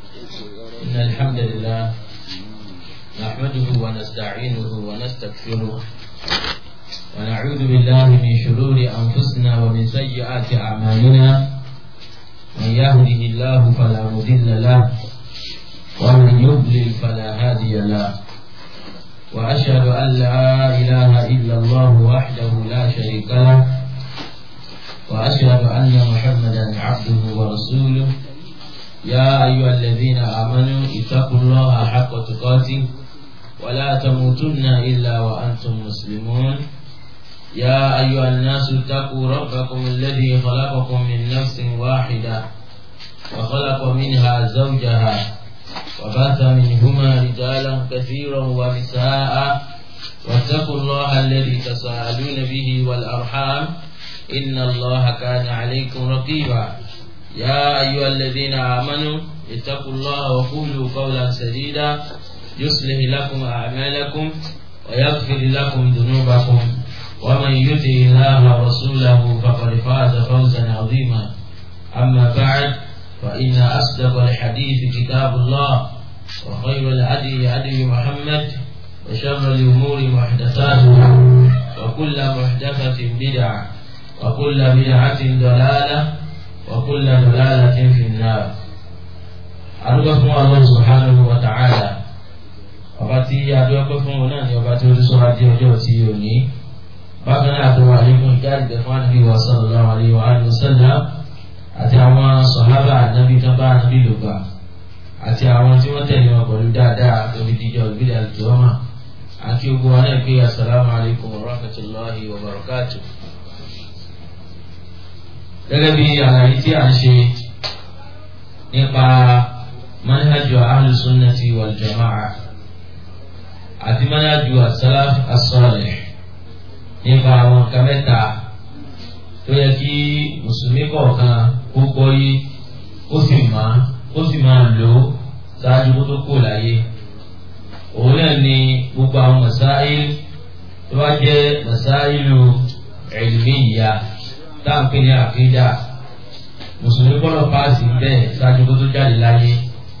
إن الحمد لله نحمده ونستعينه ونستغفره ونعوذ بالله من شرور أنفسنا ومن سيئات أعمالنا من يهده الله فلا مضل له ومن يضلل فلا هادي له وأشهد أن لا إله إلا الله وحده لا شريك له وأشهد أن محمدا عبده ورسوله يا أيها الذين آمنوا اتقوا الله حق تقاته ولا تموتن إلا وأنتم مسلمون يا أيها الناس اتقوا ربكم الذي خلقكم من نفس واحدة وخلق منها زوجها وبث منهما رجالا كثيرا ونساء واتقوا الله الذي تساءلون به والأرحام إن الله كان عليكم رقيبا يا أيها الذين آمنوا اتقوا الله وقولوا قولا سديدا يصلح لكم أعمالكم ويغفر لكم ذنوبكم ومن يطع الله ورسوله فقد فاز فوزا عظيما أما بعد فإن أصدق الحديث كتاب الله وخير الهدي هدي محمد وشر الأمور محدثاتها وكل محدثة بدعة وكل بدعة ضلالة وكل ضلالة في النار adúgbò fún Allah subhanahu wa ta'ala ọba tí adúgbò fún wọn náà ni ọba tí ó ti sọ́ra dé ọjọ́ tí ò ní bákan náà tó wà nínú ìjáde fún ànábì wa sallallahu alaihi wa alihi wasallam àti àwọn sọ̀hábà ànábì tó bá ànábì lò gbà àti àwọn tí wọ́n tẹ̀lé wọn pẹ̀lú dáadáa lórí díjọ́ ìbílẹ̀ àlùkìyọ́mà àti ogun wa náà pé assalamu alaikum wa rahmatullahi wa barakatuh gẹ́gẹ́ bí àlàyé tí a ń ṣe nípa manhajù ahlùsúnnàtì wal jama'a àti manhajù as-salaf as-salih nípa àwọn nǹkan mẹ́ta tó yẹ kí mùsùlùmí kọ̀ọ̀kan kó gbọ́ yé ó sì máa ó sì máa lò ó ṣáájú kó tó kó láyé òun náà ni gbogbo àwọn masáìl tó bá jẹ́ masáìlù ilmiyya táǹpé ní àkídà mùsùlùmí gbọ́dọ̀ páàsì bẹ́ẹ̀ ṣáájú kó tó jáde láyé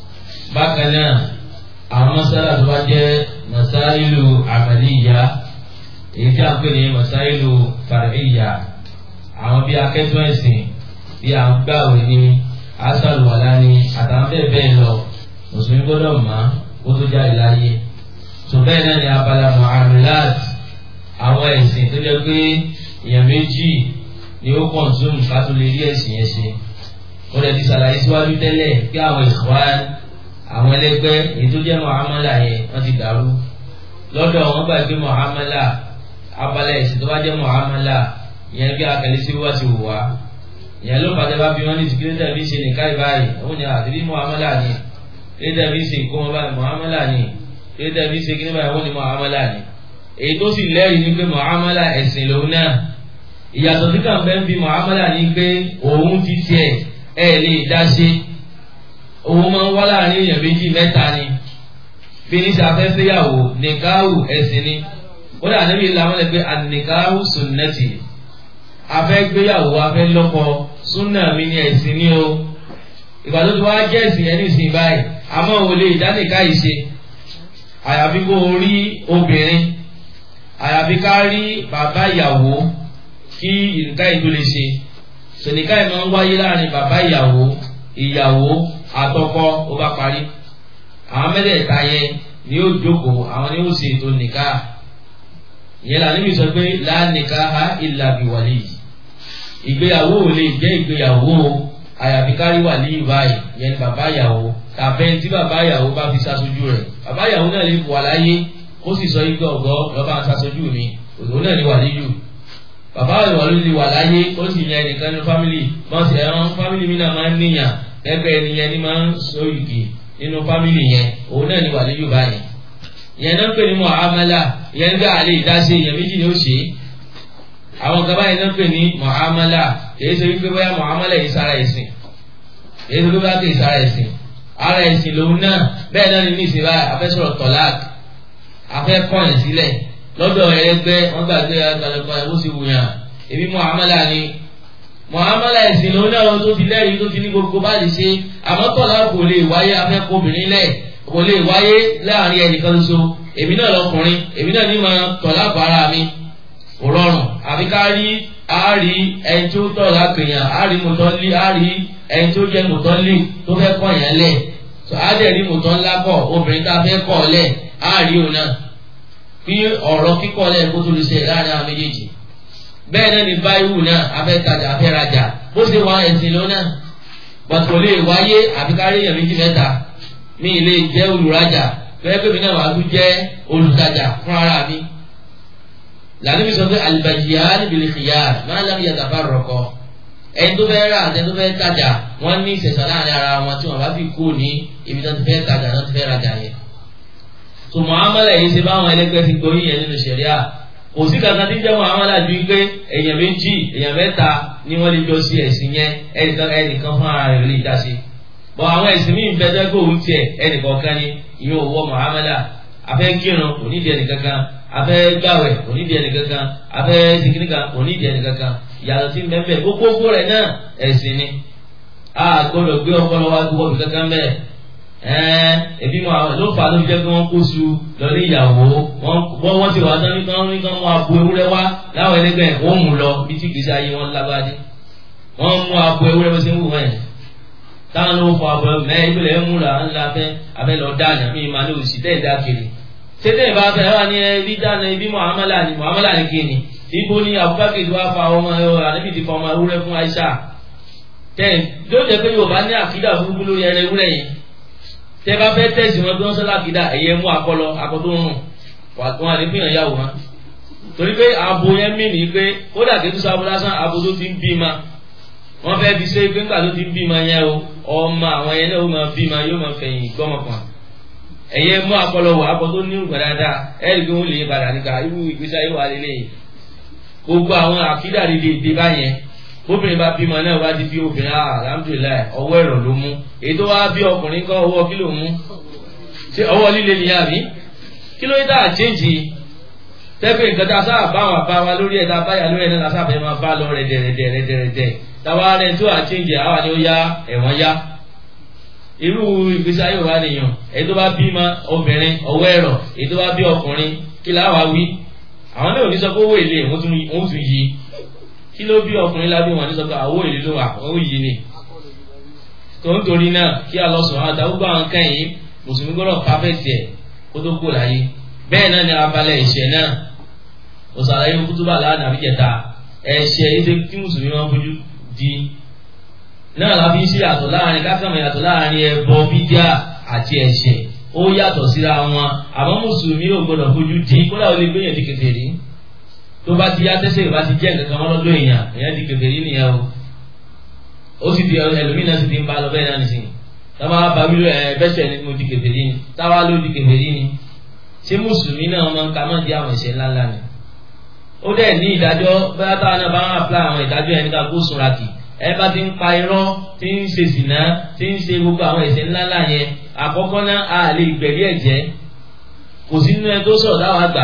bákan náà àwọn mọ́sálà tó bá jẹ́ masáìlù àmàlíyà èyí tí a ń pè ní masáìlù fàríyà àwọn bí akẹ́tọ́ ẹ̀sìn bí à ń gbàwé ní asàlùwàlá ní àtàwọn bẹ́ẹ̀ bẹ́ẹ̀ lọ mùsùlùmí gbọ́dọ̀ mọ̀ kó tó jáde láyé tó bẹ́ẹ̀ náà ní abala muamalat àwọn ẹ̀sìn tó jẹ́ pé èèyàn méjì ni ó kọ̀nsúmù ká tó lè rí ẹ̀sìn yẹn ṣe ó lè ti ṣàlàyé síwájú tẹ́lẹ̀ pé àwọn ìṣòwán àwọn ẹlẹgbẹ́ èyí tó jẹ́ muamala yẹn wọ́n ti dàrú lọ́dọ̀ wọn gbà pé muamala abala ẹ̀sìn tó bá jẹ́ muamala ìyẹn bí akẹ́lẹ́ sí wá ti wù wá ìyẹn ló fàtẹ́ bá bí wọ́n ní ìsìnkú bí ṣe nìkan ìbáyìí òun ni àtìrí muamala ni lédè bí ṣe kó wọn báyìí muamala ni lédè bí ṣe kíní báyìí òun ni muamala ni èyí tó sì lẹ́rìí ni pé muamala ẹ̀sìn lòun náà ìyàtọ̀ tí kàn fẹ́ ń bi muamala ni pé òun ti tiẹ̀ ẹ̀ lè dá ṣe òun máa ń wá láàrin èèyàn méjì mẹ́ta ni bí ní sàfẹ́fẹ́yàwó nìkáhù ẹ̀sìn ni ó dà níbi ìlànà rẹ̀ pé ànìkáhù sunnati afẹ́gbéyàwó afẹ́lọ́kọ súnà mi ni ẹ̀sìn ni o ìgbà tó ti wá jẹ́ ẹ̀sìn yẹn nísìnyí báyìí àmọ́ ò lè dánìká yìí ṣe àyàfi kó o rí obìnrin àyàfi ká rí bàbá ìyàwó kí ìnìká yìí tó lè ṣe sòníká yìí máa ń wáyé láàrin bàbá ìyàwó ìyàwó àtọkọ ó bá parí àwọn mẹ́tẹ̀ẹ̀ta yẹn ni ó jókòó àwọn ni ó ṣe ètò nìka ìyẹn là níbi sọ pé láàníkà ha ìlà bìwàlì ìgbéyàwó ò lè jẹ́ ìgbéyàwó àyàfi kárí wà ní ìbáyìí ìyẹn ni bàbá ìyàwó tàbẹ́ tí bàbá ìyàwó bá fi ṣaṣojú rẹ̀ bàbá ìyàwó náà lè wà láyé ó sì sọ igbe ọ̀gọ́ lọ́ba ṣaṣojú mi òun náà ni wà níyù bàbá ìwà ló lè wà láyé ó sì yẹn nìkan ní fámìlì wọ́n sì ẹran fámìlì mi náà máa ń níyàn ẹgbẹ́ ẹni yẹn ni máa ń so igi nínú fámìlì yẹn òun náà ni wà níyù báyìí ìyẹn náà ń pè ní muamala ìyẹn gbé àlè ìdáṣe ìyẹn méjì ni ó ṣe àwọn kan báyìí náà ń pè ní muamala èyí ṣe wípé bóyá muamala yìí sára ẹ̀sìn èyí ṣe wípé bóyá kì í sára ẹ̀sìn ara ẹ̀sìn lòun náà bẹ́ẹ̀ náà ni ní ìsìn báyìí afẹ́ sọ̀rọ̀ tọ́lák afẹ́ kọ́yìn sílẹ̀ lọ́dọ̀ ẹgbẹ́ wọ́n gbàgbé àgbàlagbà ẹ̀wọ́ sì wùyàn èmi muamala ni muhammadu ẹ̀sìn ló náà tó ti lẹ́rìí tó ti ní gbogbo bá lè ṣe àmọ́ tọ́lá kò lè wáyé afẹ́kọ̀ obìnrin lẹ̀ kò lè wáyé láàrin ẹnìkan ṣoṣo èmi náà lọkùnrin èmi náà ní ma tọ̀lá bọ̀ ara mi kò rọrùn àfi ká rí àárí ẹni tó tọ̀lá kèèyàn àárí mọ̀tọ́lí àárí ẹni tó jẹ́ mọ̀tọ́lí tó fẹ́ kọ̀ yẹn lẹ̀ tó àádẹ́rì mọ̀tọ́ ńlá kọ̀ obìnrin tá a fẹ́ kọ̀ lẹ̀ àárí òun náà bí ọ̀rọ̀ kíkọ́ lẹ̀ kó tó lè ṣe láàrin àwọn méjèèjì bẹ́ẹ̀ náà ni báyìí náà afẹ́tajà afẹ́rajà bó ṣe wá ẹ̀sìn lónà pàtó lè wáyé àfikárí èèyàn méjì mẹ́ta mi lè jẹ́ olùrajà fẹ́ẹ́ pé mi náà wàá tún jẹ́ olùtajà fún ara mi. lànà mi sọ pé alìbàjìyà níbi lè fìyà máa lábì yàtà bá rọ̀kọ. ẹni tó fẹ́ rà àti ẹni tó fẹ́ tajà wọ́n ní ìṣẹ̀ṣọ́ láàrin ara wọn tí wọ́n bá fi kú ní ibi tó ti fẹ́ tajà náà ti fẹ́ rajà yẹn. tó muhammadu yìí ṣe báwọn ẹlẹgbẹ́ ti gbóyìn yẹn nínú ṣẹ̀ríà kò sí kankan tí ń jẹ́ muhammadu àjú pé èèyàn méjì èèyàn mẹ́ta ni wọ́n lè jọ sí ẹ̀sìn yẹn ẹnìkan ẹnìkan fún ara rẹ̀ lè dá sí. bọ̀ àwọn ẹ̀sìn míì bẹ́ẹ̀ tó kó òun tiẹ̀ ẹnìkọ̀ọ̀kan ni ìyẹn òwò muhammadu afẹ́ kírun kò nídìí ẹnìkankan afẹ́ gbàwẹ̀ kò nídìí ẹnìkankan afẹ́ sikinika kò nídìí ẹnìkankan ìyàtọ̀ sí mẹ́mẹ́ gbogbo rẹ̀ náà ẹ̀sìn ni a gbọ́dọ̀ gbé ọpọlọ wa gbọ́ bí kankan bẹ́ẹ̀ ẹ̀ẹ́n ebi mu àwọn ló fà á ló fi jẹ́ pé wọ́n kó su lọ́lé ìyàwó wọ́n wọ́n ti wà tán ní kán ní kán wọ́n abo ewúrẹ́ wá láwọn ẹlẹgbẹ́ wọ́n mú lọ bí tí gbèsè ayé wọn lágbádé wọ́n mú abo ewúrẹ́ bó ṣe ń wù wọ́n yẹn táwọn ló fọ abo mẹ́ ìpìlẹ̀ ń mú la ńlá fẹ́ abẹ́ lọ dáná mi máa ní òsì tẹ́ ẹ̀ dá kiri tètè ìbá fẹ́ wà ní ẹbí dáná ibi muhammadu ni muhammadu ni kí ni ibo ni abubakar ti wá fa ọmọ àníbi ti fa ọmọ ewúrẹ́ fún aisha tẹ́ yóò jẹ́ pé yorùbá ní àkídà burúkú lórí ẹrẹ ewúrẹ́ yẹn tẹ bá fẹ́ tẹ̀sí wọn bí wọ́n sọ́lá kìdá ẹ̀yẹ mú akọlọ akọtó rùn wọn àti fihàn yàwó wọn. torí pé abo yẹn mí ni pé kódà kí tó sábò lásán abo tó ti ń bí ma wọ́n fẹ́ fi ṣe pé nígbà tó ti ń bí ma yẹn o ọmọ àwọn yẹn náà ó máa bí ma yóò máa fẹ̀yìn gbọ́mọkàn. ẹ̀yẹ mú akọlọ wọ akọtó ní ìgbà dáadáa ẹ̀rí pé wọ́n lè padà níka irú ìgbésí ayé wà lélẹ̀ gbogbo àwọn àkídà dìde ìdè báyẹn obìnrin bá bímọ náà wá di bí obìnrin ah alhamdulilayi ọwọ́ ẹ̀rọ ló mú èyí tó wá bí ọkùnrin kọ́ ọwọ́ kí ló mú ṣé ọwọ́ líle ni àbí kí ló dé àchéǹjì tẹ́fẹ̀ nǹkan tá a sábà bá wà bá wa lórí ẹ̀ tá a bá yà lórí ẹ̀ náà sábà máa bá lọ rẹ̀ dẹ̀rẹ̀dẹ̀ rẹ̀dẹ̀rẹ̀dẹ̀ táwa rẹ̀ tó àchéǹjì àwa ni ó yá ẹ̀wọ̀n yá irú ìgbésí ayé wa nìyàn èyí tó bá bímọ obìnrin ọwọ́ ẹ̀rọ èyí tó bá bí ọkùnrin kí láwa wí àwọn náà ò ní sọ pé owó èlé wọ́n tún yí kí ló bí ọkùnrin lábí wọn ní sọ pé àwọ èlé ló wà ó yìí ni tó ń torí náà kí alọ́sùn àwọn àtàwọn gbọ́ àwọn kẹ́yìn mùsùlùmí gbọ́dọ̀ pàfẹ́tì ẹ̀ kó tó kó láyé bẹ́ẹ̀ náà ni abalẹ̀ ẹ̀ṣẹ̀ náà òsàlàyé kútúbà lánàá àbíjẹta ẹ̀ṣẹ̀ ìṣe tí mùsùlùmí máa ń fojú di náà la fi ń ṣe yàtọ̀ láàrin kákàmọ̀ yàtọ̀ láàrin ẹbọ bídíà àti ẹ̀ṣẹ̀ ó yàtọ̀ síra wọn àmọ́ mùsùlùmí ò gbọ́dọ̀ fojú di kódà ó lè gbéyàn di kékeré tó bá ti yá tẹ́sẹ̀ ìbá ti jẹ́ nǹkan kan lọ́dọ̀ èèyàn èèyàn di kèfèrí nìyẹn o ó sì di ẹlòmíì náà sì ti ń bá lọ bẹ́ẹ̀ náà nìsín táwa bá wílò ẹ bẹ́sẹ̀ ni mo di kèfèrí ni táwa ló di kèfèrí ni ṣé mùsùlùmí náà máa ń ka máa di àwọn ìṣẹ̀ ńláńlá ni ó dẹ̀ ní ìdájọ́ bóyá táwa náà bá ń apply àwọn ìdájọ́ yẹn nípa kó sunra kì ẹ bá ti ń pa irọ́ tí ń ṣe sìnà tí ń ṣe gbogbo àwọn ìṣẹ̀ ńláńlá yẹn àkọ́kọ́ náà a lè gbẹ̀rí ẹ̀jẹ̀ kò sí nínú ẹ tó sọ̀rọ̀ táwa gbà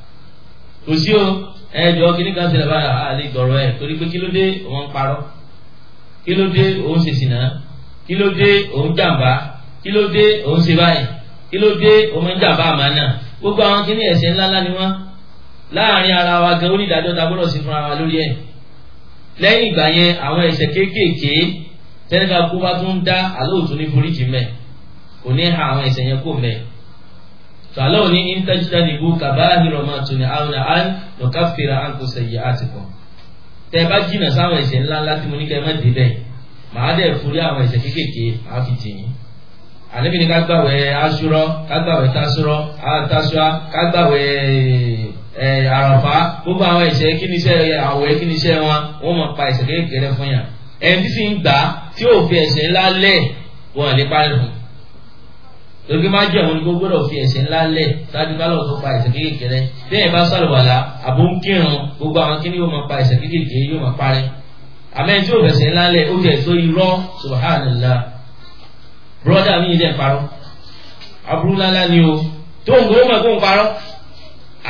kò sí o ẹjọ kìíní kan ṣẹlẹ̀ báyà á lè gbọrọ ẹ torí pé kí ló dé òun parọ́ kí ló dé òun ṣe sìnà kí ló dé òun jàmbá kí ló dé òun ṣe báyìí kí ló dé òun jàmbá àmàna gbogbo àwọn kìíní ẹ̀ṣẹ̀ ńláńlá ni wọ́n láàrin ara wa gan onídàájọ́ ta gbọ́dọ̀ sí fúnra wa lórí ẹ̀ lẹ́yìn ìgbà yẹn àwọn ẹ̀ṣẹ̀ kéékèèké tẹnika kó bá tún dá àlóòtú ní foríjì mẹ kò ní ha àwọn ẹ̀ṣẹ̀ yẹn kó mẹ fàlọ́ ní intajitanibu kabahiro ma tuni àwọn àn nùkàfìrà àǹkó sẹ̀yì àtìkọ́ tẹ bá jìnnà sáwọn ẹ̀ṣẹ̀ ńlá ńlá tí mo ní kẹ́ ẹ má dé bẹ́ẹ̀ màá dẹ̀ forí àwọn ẹ̀ṣẹ̀ kéékèèké màá fi jì yín àníbi ni ká gbàwẹ̀ aṣúrọ́ ká gbàwẹ̀ tasúrọ́ tasúá ká gbàwẹ̀ ẹ̀ àràfá gbogbo àwọn ẹ̀ṣẹ̀ kí ni iṣẹ́ àwẹ̀ kí ni iṣẹ́ wọn wọ́n mọ̀ pa ẹ̀ṣẹ̀ kéékèèké fún yàn ẹni tí sì ń gbà tí ò fi ẹ̀ṣẹ̀ ńlá lẹ̀ wọn lè parí fún lórí máa jẹ́ òun ni kó gbọ́dọ̀ fi ẹ̀ṣẹ̀ ńlá lẹ̀ ṣáájú ká lọ́wọ́ tó pa ẹ̀ṣẹ̀ kéékèèké bí ẹ̀ bá sàlùwàlà àbó ń kírun gbogbo àwọn kíní yóò máa pa ẹ̀ṣẹ̀ kéékèèké yóò máa parí àmẹ́ tí ò fẹ̀ṣẹ̀ ńlá lẹ̀ ó jẹ́ tó irọ́ subhanallah broda mi ilé parọ́ aburú ńláńlá ni o tó ń gbowó mọ̀ kó ń parọ́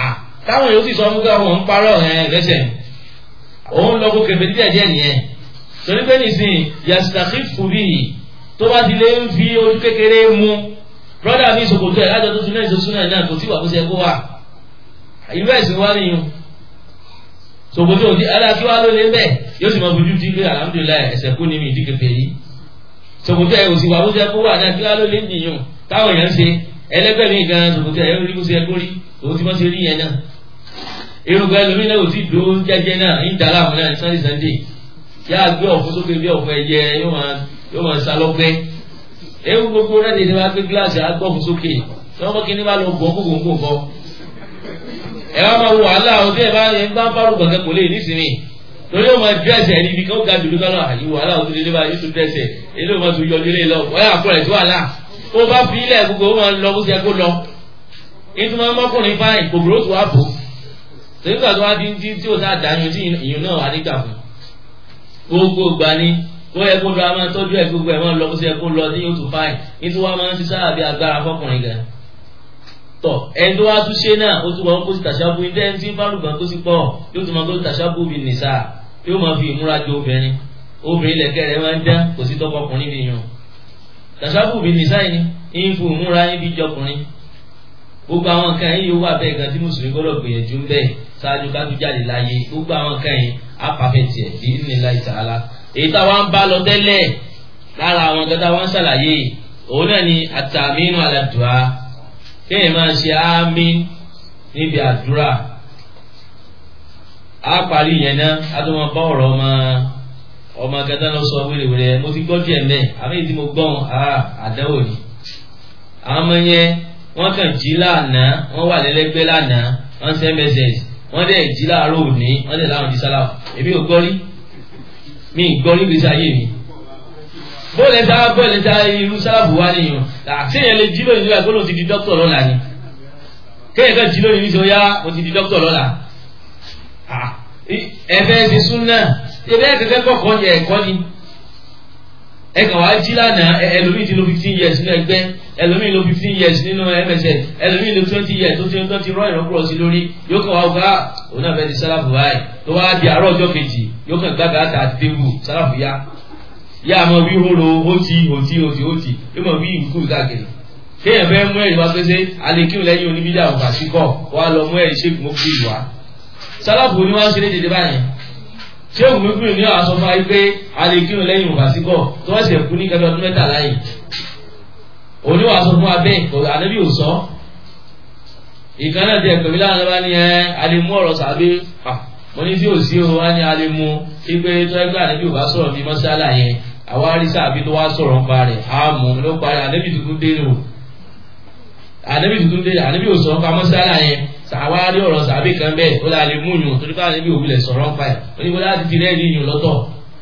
táwọn yóò sì sọ fún káwọn ń parọ́ ẹ̀ lẹ́sẹ̀ òun lọ kó kẹfẹ́ díẹ̀ díẹ̀ nìyẹn torí pé nìsín yastakifu bihi tó bá ti lè ń fi ojú kékeré mu brọ́dà mi ìṣòkòtò ẹ̀ lájọ tó tún náà ìṣòsún náà náà kò tí wà bó ṣe kó wà ìlú ẹ̀sìn wá nìyẹn ṣòkòtò òdi aláàkí wá ló lé bẹ́ẹ̀ yóò sì máa fojú di pé alhamdulilayi ẹsẹ̀ kú ní mi ìdí kẹfẹ́ yìí ṣòkòtò ẹ̀ òsì wà bó ṣe kó wà náà kí wá ló lé nìyẹn táwọn èèyàn ṣe ẹlẹ́gbẹ́ mi gan ṣòkòtò ẹ̀ rí bó ṣe kó rí òun ti mọ́ ṣe rí yẹn náà irúgbẹ́ ẹlòmíì náà ò tí dúró jẹ́jẹ́ náà ń dàrá àwọn náà sunday sunday yá gbé ọ̀fun sókè bí ọ̀fun ẹ̀jẹ̀ yóò máa sá lọ́gbẹ́ ewu gbogbo rẹ̀ ní wá gbé gíláàsì agbọ́fun sókè tí wọ́n kí ní bá lọ gbọ́ gbogbo gbogbo bọ́ ẹ wá máa wo wàhálà ọdún ẹ bá ẹ bá bá rú gbọ̀ngàn kò lè nísìnyí torí ó máa dírẹ́sì ẹni ibi kan ó ga dùdú kan náà àyè wàhálà ọdún lè bá yóò tún dírẹ́sì ẹ ilé ìwọ̀n tó yọjú lé lọ wọ́n yà kúrẹ̀ tó wàhálà ó bá fi ilẹ̀ gbogbo ó máa lọ bó ṣe kó lọ nítorí wọn mọ́kùnrin fáìn kòkòrò tó wà bò nígbà tó wá di tí tí ó sáà dáyún tí ìyún náà wà nígbà fún gbogbo gbà ní ó yẹ kó lọ a máa tọ́jú ẹ̀ gbogbo ẹ̀ máa lọ bó ṣe kó lọ tí yóò tún fáìn nítorí wọn máa ń ti sáà bí agbára fọkùnrin gan tọ ẹni tó wá tún ṣe náà ó tún wọn kó sí tàṣàbù ní tẹ́ni tí fálùgbọ́n tó sì pọ̀ yóò tún máa kó sí tàṣàbù bí nìṣà yóò máa fi ìmúra jọ obìnrin obìnrin lẹ̀kẹ́ rẹ̀ máa ń dán kò sí tọkọkùnrin bí yàn tàṣàbù bí nìṣà yìí ń fún ìmúra yín bí jọkùnrin gbogbo àwọn nǹkan yìí yóò wà bẹ́ẹ̀ gan tí mùsùlùmí gbọ́dọ̀ gbìyànjú ń bẹ́ẹ̀ ṣáájú ká tó jáde láyé gbogbo àwọn nǹkan yìí á pàfẹ́ tiẹ̀ bí nílá ìtàlá èyí táwa ń bá lọ tẹ́lẹ̀ lára àwọn nǹkan táwa ń ṣàlàyé òun náà ni àtàmínú aládùá kéèyàn máa ṣe àmín níbi àdúrà á parí yẹn náà á tó máa bá ọ̀rọ̀ ọmọ ọmọ akẹ́tà lọ sọ wéréwéré mo ti gbọ́ díẹ̀ mẹ́ àmì ìdí mo gbọ́n àdáwò ni àwọn ọmọ yẹn wọ́n kàn jí lánàá wọ́n wà lẹ́lẹ́gbẹ́ lánàá wọ́n ṣe mss wọ́n dẹ̀ jí láàárọ̀ òní wọ́n dẹ̀ láwọn di sálà èmi ò gbọ́ rí mi ì gbọ́ rí gbèsè ayé mi bóòlù ẹ̀ta bóòlù ẹ̀ta irú sálábù wá nìyẹn àtẹ̀yìn lè jí lónìí nígbà gbọ́dọ̀ ti di dókítà lọ́la ni kéèyàn kan jí lónìí nítorí yá mo ti di dókítà lọ́la ẹ̀fẹ́ ti sún náà ẹ̀fẹ́ kẹ́kẹ́ kọ̀ọ̀kan yẹ ẹ̀kọ́ ni ẹ̀kàn wá jí lánàá ẹlòmíì ti lo fifteen years nínú ẹgbẹ́ ẹlòmíì lo fifteen years nínú MSN ẹlòmíì lo twenty years tó ti tó ti rọ ìrọ́kúrọ̀ sí lórí yóò kàn wá ọgá òun náà fẹ́ di sálábù báyìí tó wá di àárọ̀ ọjọ́ kejì yóò kàn gbàgbà àtà àti débù sálábù yá yá àmọ́ wí hóró hótì hótì hótì hótì yóò mọ̀ wí ìkú káàkiri kéèyàn fẹ́ mú ẹ̀rí wá pèsè alekíw lẹ́yìn oníbídà òkà sí kọ́ wá lọ mú ẹ̀rí ṣéèkì mọ́kú ìlú wa sálábù ni wọ́n ṣe lé dédé báyìí ṣéèkì mọ́kú ìlú ní àwọn sọ fún wa pé alekíw lẹ́yìn òkà sí kọ́ tó wọ́n ṣe kú ní kẹfẹ́ ọdún mẹ́tàlá yìí òní wàá sọ fún wa bẹ́ẹ̀ kò ànábì ò sọ ìkan náà tiẹ̀ pèmí láwọn ọba ní ẹ alẹ́mú ọ̀rọ̀ sàbí mo ní tí ò sí o wá ní alẹ́mú pípé tó ẹgbẹ́ ànábì ò bá sọ̀rọ̀ bí mọ́sálà yẹn àwa rí sàbí tó wá sọ̀rọ̀ ń parẹ̀ á mú ló parí ànábì tuntun dé nù ànábì tuntun dé ànábì ò sọ̀rọ̀ pa mọ́sálà yẹn àwa rí ọ̀rọ̀ sàbí kan bẹ́ẹ̀ ó lè mú yùn torí pé ànábì òwúlẹ̀ sọ̀rọ̀ ń pa ẹ̀ ó ní wọ́n láti fi rẹ́ẹ̀rí yùn lọ́tọ̀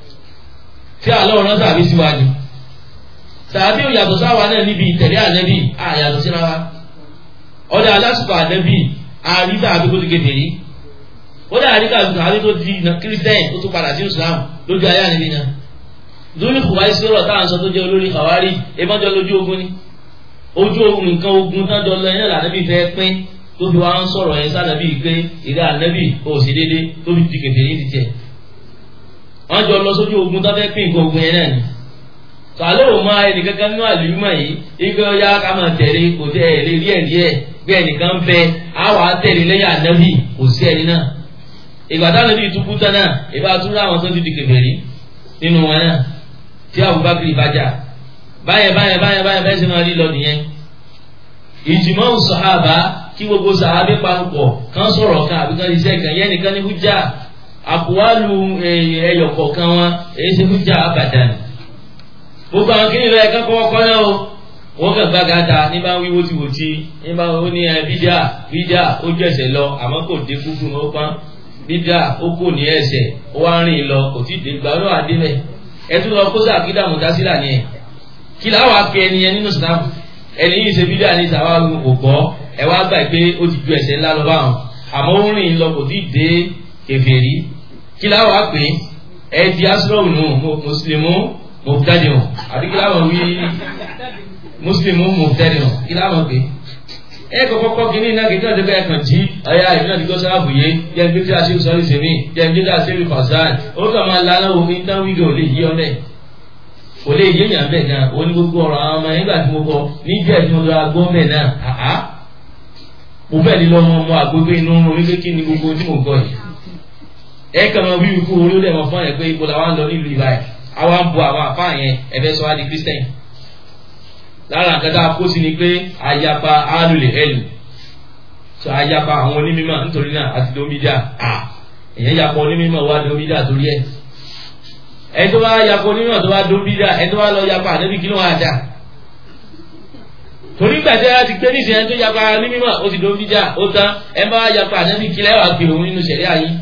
tí àlọ́ ọ̀rọ̀ sàbí síwájú sàbí ò yàtọ̀ sáwa náà níbi ìtẹ̀lé ànẹ́bì àyàtọ̀ síra wa ọ̀dà alásùpọ̀ ànẹ́bì àríta àbí kó ti kéde rí ọ̀dà àríta àbí tó di kírísítẹ́nì tó tún padà sí Islam lójú ayé ànẹ́bì náà lórí kùwá ìṣòro táwọn sọ tó jẹ́ olórí kàwárí ebọ́jọ́ lójú ogun ni ojú ogun nǹkan ogun tán jọ lọ yẹn lànẹ́bì fẹ́ pín tó fi wá ń sọ̀rọ̀ yẹn sànẹ́bì pé ìdá ànẹ́bì kò sí déédé tó fi di kéde rí ti jẹ wọ́n jọ lọ sójú ogun tán fẹ́ pín nǹkan ogun yẹn náà ni sàlẹ̀ ò máa ẹnìkankan nínú àlùmọ̀ yìí ike ọ̀yá ká máa tẹ̀lé kò tẹ̀ ẹ̀ lè rí ẹ̀rí ẹ̀ bí ẹnìkan bẹ àwa tẹ̀lé lẹ́yìn ànábì kò sí ẹni náà ìgbà táwọn ẹbí tukú tán náà ìbá tún láwọn tó ti di kèfèrí nínú wọn náà tí Abubakar ìbájà báyẹn báyẹn báyẹn báyẹn bẹ́ẹ̀ sì máa rí lọ nìyẹn ìjùmọ̀ sàhábà kí gbogbo sàhábà panupọ̀ kan sọ̀rọ̀ kan àbí kan ṣiṣẹ́ kan yẹn nìkan ní hújà àkùwálù ẹ̀yọ̀kọ̀ọ̀kan wọn èyí ṣe hújà àbàdàn gbogbo àwọn kìnìún rẹ kankan ọkọ náà o wọn kàn gbága ta ní bá ń wí wótiwòti ní bá ń ní bídíà bídíà ó ju ẹsẹ̀ lọ àmọ́ kò dé kúkú ní ó pọn bídíà ó kò ní ẹsẹ̀ ó wá ń rìn lọ kò tí ì dé gbà ó wà dé bẹ ẹ tún lọ kó sàkídà mùtásílà ni ẹ kí láwọn akẹ ẹni yẹn nínú sinamu ẹni yìí ṣe bídíà ní sàwọn àwọn kò gbọ́ ẹ wá gbà pé ó ti ju ẹsẹ̀ ńlá lọ báwọn àmọ́ ó ń rìn lọ kò tí ì dé kèfèrí kí láwọn apè ẹ di asúrò nù mùsùlùmù mọ̀tẹ́dìmọ̀ àbí kí láwọn wí mùsùlùmù mọ̀tẹ́dìmọ̀ kí láwọn pé ẹ kọ́kọ́ kọ́ kínní iná kìí káàdé bẹ́ẹ̀ kàn jí ọ̀yà ìbílẹ̀ tí kò sáàbù yé jẹ́ ní tí a ṣe sọ́rí sèmi jẹ́ ní tí a ṣe fàṣán ó kà máa la aláwo ní tán wíìgì ò lè yí ọ bẹ́ẹ̀ kò lè yé yàn bẹ́ẹ̀ gan o ní gbogbo ọ̀rọ̀ àwọn ọmọ nígbà tí mo kọ níjẹ́ tí mo lọ agbó bẹ́ẹ̀ náà àá mo fẹ́ ní lọ́mọ ọmọ àgbégbé inú orí pé kí ni gbogbo tí mo gbọ́ yìí ẹ kàn máa wíwí kú orí ó dẹ̀ mọ́ fún ẹ̀ pé ibo làwọn lọ nílùú ìbáyìí àwa ń bu àwọn àfáà yẹn ẹ fẹ́ sọ wá di Christian lára nǹkan tá a kó sí ni pé ayapa alùlẹ̀ ẹ̀lù so ayapa àwọn onímọ̀ nítorí náà àti domídà à èyàn yapa onímọ̀ wá domídà torí ẹ̀ ẹ tó bá yapa onímọ̀ tó bá domídà ẹ tó bá lọ yapa ànábì kí ló wà dà torí gbàdé láti gbé níṣẹ́ ẹni tó yapa onímọ̀ ó ti domídà ó tán ẹ bá yapa ànábì kí lẹ́wà pè òun nínú sẹ̀rí ayé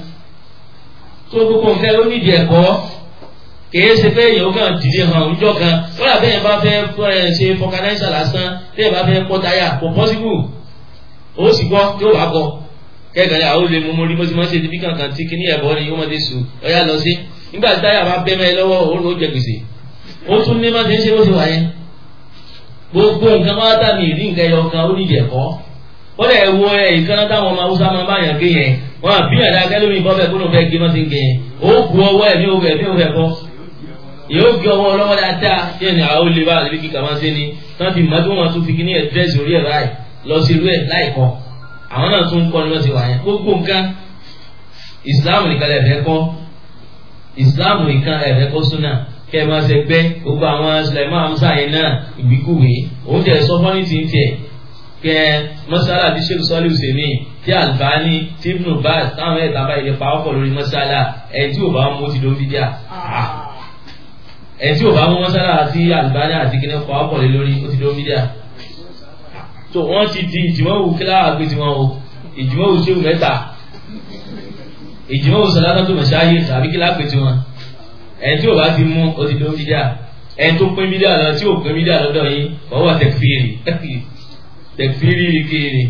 tó gbogbo nǹkan ló nídìí ẹ̀kọ́ kìí ṣe pé èèyàn kan dìde hàn òjọ kan wọ́n àbẹ́ yẹn bá fẹ́ ṣe fọkànáísà lásán tí yẹn bá fẹ́ pọ́ táyà kò pọ́sibú ó sì gbọ́ tí ó wà gbọ́ kẹ́gàn àwọn olè mú mórí bóṣe máa ń ṣe ibi kankan tí kíní ẹ̀bọ ni wọ́n ti sùn ọ̀yà lọ sí nígbà tí táyà bá bẹ́ mẹ́ lọ́wọ́ ó jẹ gbèsè ó tún ní má ti ń ṣe bó ṣe wà yẹn gbogbo nǹkan máa dà mí ìdí nǹkan ẹyọ kan ó ní ìjẹ̀kọ́ ó lè wo ẹ̀ ìkànnà táwọn ọmọ haúsá máa bá yàn gé yẹn wọn àbí ẹ̀dá kẹlómi bọ́ bẹ́ẹ̀ kó ló fẹ́ gé má ti ń gé yẹn ó bu ọwọ́ ẹ̀ ní òwẹ̀ ní òwẹ̀ kọ́ yóò gbé ọwọ́ ọlọ́wọ́ dáadáa tí ẹni àwọn olè bá àlébí kíkà máa ń ṣe ni wọ́n ti mọ̀ tí wọ́n tún fi kíní ẹ̀ dírẹ́sì orí ẹ̀ báyìí lọ sí irú ẹ̀ láìkọ́ àwọn náà tún kọ́ ni wọ́n ti wà yẹn gbogbo nǹkan ìsìláàmù nìkan lè fẹ́ kọ́ ìsìláàmù nìkan lè fẹ́ kọ́ súnà kẹ́ ẹ máa ṣe gbẹ́ gbogbo àwọn Sulaiman Hamza yẹn náà ìgbìkúwé òun tẹ̀ sọ fọ́nì tí ń tẹ̀ kẹ́ mọ́sálà tí Sheikh Sọ́lé Hùsèmí tí Albani tí Ibn Baz táwọn ẹ̀ta báyìí lè pa ọkọ̀ lórí mọ́sálà ẹ̀ tí ò bá mú ti dó fídíà ẹ̀ tí ò bá mú mọ́sálà àti Albani àti kíní pa ọkọ̀ lé lórí ó ti dó fídíà tó wọ́n ti di ìjìmọ̀wò kíláà gbé tiwọn o ìjìmọ̀wò ṣéwù mẹ́ta ìjìmọ̀wò sọ̀dátà tó mọ̀ṣáyé tàbí kíláà gbé tiwọn ẹ̀ tí ò bá ti mú ó ti dó fídíà ẹ̀ tó pín fídíà lọ tí ò pín fídíà lọ́dọ̀ yìí ọwọ́ tẹ̀kfírì tẹ̀kfírì kiri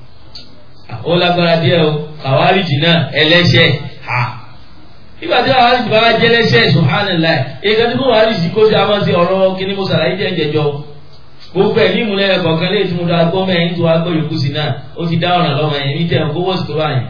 ó lágbára díẹ̀ o kàwáríjì náà ẹlẹ́ṣẹ̀ ha nígbà tí kàwáríjì bá jẹ́ ẹlẹ́ṣẹ̀ subhanallah èyíká tí kò wáríjì kó ṣe àwọn sí ọ̀rọ̀ kíní mo sàlàyé jẹ́ ìjẹjọ́ gbogbo ẹ̀ ní ìmúlẹ̀ kọ̀ọ̀kan lè tún da gbọ́ mẹ́rin tó wá gbọ́ yòókù sí náà ó ti dá ọ̀ràn lọ́mọ yẹn ní tẹ̀wọ̀n kó wọ́sì tó bá yẹn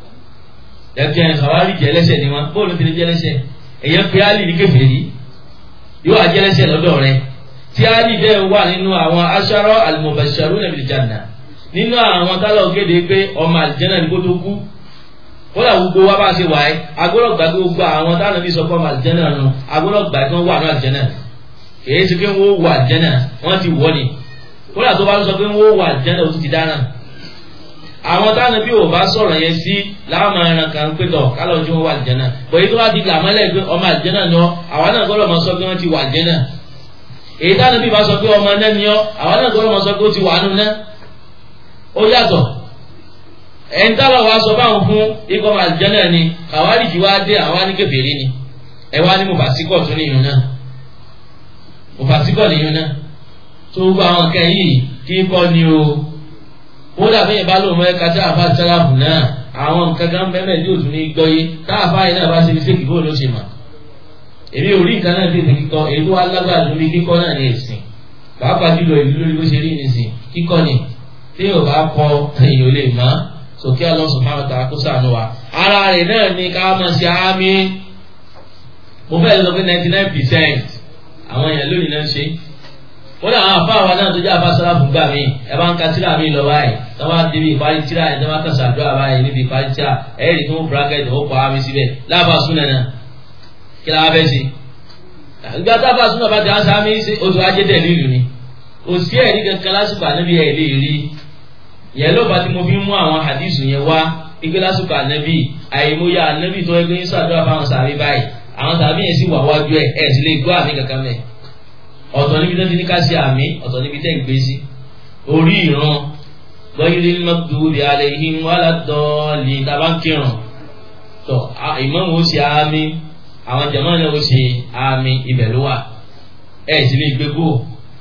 ẹ̀kẹ́ kàwáríjì ẹlẹ́ṣẹ̀ ni wọn bóòlù ti lè jẹ́ ẹlẹ́ṣẹ̀ èyàn pé Álì ní kèfèrí yóò wá jẹ́ ẹlẹ́ṣẹ̀ lọ́dọ̀ rẹ̀ tí Álì bẹ́ẹ̀ wà nínú àwọn aṣáró al-mubashsharuna bil janna nínú àwọn tálọ̀ kéde pé ọmọ àlìjẹ́nà ní kó tó kú kódà gbogbo wa bá ṣe wà ẹ́ agbọ́dọ̀ gbà gbogbo àwọn táwọn bí sọ pé ọmọ àlìjẹ́nà nù agbọ́dọ̀ gbà kí wọ́n wà ní àlìjẹ́nà èyí ṣe pé wọ́n wà àlìjẹ́nà wọ́n ti wọ́ ni kódà tó bá sọ pé wọ́n wà àlìjẹ́nà ó ti ti dáná àwọn táwọn bí ò bá sọ̀rọ̀ yẹn sí láwọn ẹran kan pé tọ̀ kálọ̀ ojú wọn wà àlìjẹ́nà bọ̀ èyí tó bá ti làmọ́lẹ̀ pé ọmọ àlìjẹ́nà ni ọ́ àwọn náà gbọ́dọ̀ máa sọ pé wọ́n ti wà àlìjẹ́nà èyí táwọn bí bá sọ pé ọmọ náà ni ọ́ àwọn náà gbọ́dọ̀ máa sọ pé ó ti wà nù náà ó yàtọ̀ ẹ̀ńtàlọ̀ wa sọ báwọn fún ikọ̀ àlìjẹ́nà ni kàwáríjì wá dé àwọn ní kèfèrí ni ẹ wá ní mufasíkọ̀ tún nìyẹn náà mufasíkọ̀ nìyẹn náà tó gbọ́ àwọn nǹkan yìí kí kọ́ ni o ó dàbí yẹn bá lóun mọ́ ẹ̀ka tí àfa sálàfù náà àwọn nǹkan kan bẹ́ẹ̀ tí òtún ní gbọ́ yé tá àfa yìí náà bá ṣe ní sèkì bóun ló ṣe mà èmi ò rí nǹkan náà tètè kíkọ èyí tó wá lágbára lórí kíkọ́ náà ní ẹ̀sìn pàápàá jùlọ ìlú lórí bó ṣe rí nìsín kíkọ́ ni tí yóò bá kọ èyàn ò lè mọ sókè Allah subhanahu wa ta'ala kó sànù wa ara rẹ̀ náà ni ká máa ṣe àmì mo fẹ́ sọ pé ninety nine percent àwọn èèyàn lónìí náà ń ṣe wọ́n dà àwọn afáwa náà tó jẹ́ afá sọ́láfù gbà mí ẹ bá ń ka tíra mi lọ báyìí tí wọ́n bá débi ìparí tíra ẹ̀ tí wọ́n bá kàn sàdúrà báyìí níbi ìparí tíra ẹ̀ rí tó ń bracket ó pa àmì síbẹ̀ láàbà súnà náà kí la fẹ́ ṣe ìgbà tábà súnà bá ti á sáámi oṣù ajé dẹ̀ lílu ni òsì ẹ̀rí kankan lásìkò ànábì ẹ̀ lè rí yẹn ló bá tí mo fi mú àwọn hadithu yẹn wá ike lásìkò ànábì àìmọye ànábì tó ẹgbẹ́ sàdúrà fáwọn sàbí báyìí àwọn sàbí yẹn sì wà wájú ẹ̀ ẹ̀ sì lè gbọ́ àmì kankan mẹ́ ọ̀tọ̀ níbi tó ti ní ká ṣe àmì ọ̀tọ̀ níbi tẹ́ ń gbé sí orí ìran gbọ́yìí mọ́tòdì alayhim wàládọ́ọ̀lì tàbá ń kírun tọ́ ìmáàmù ó ṣe àmì àwọn jàmáà náà ó ṣe àmì ibẹ̀ ló wà ẹ̀ sì lè gbé kúrò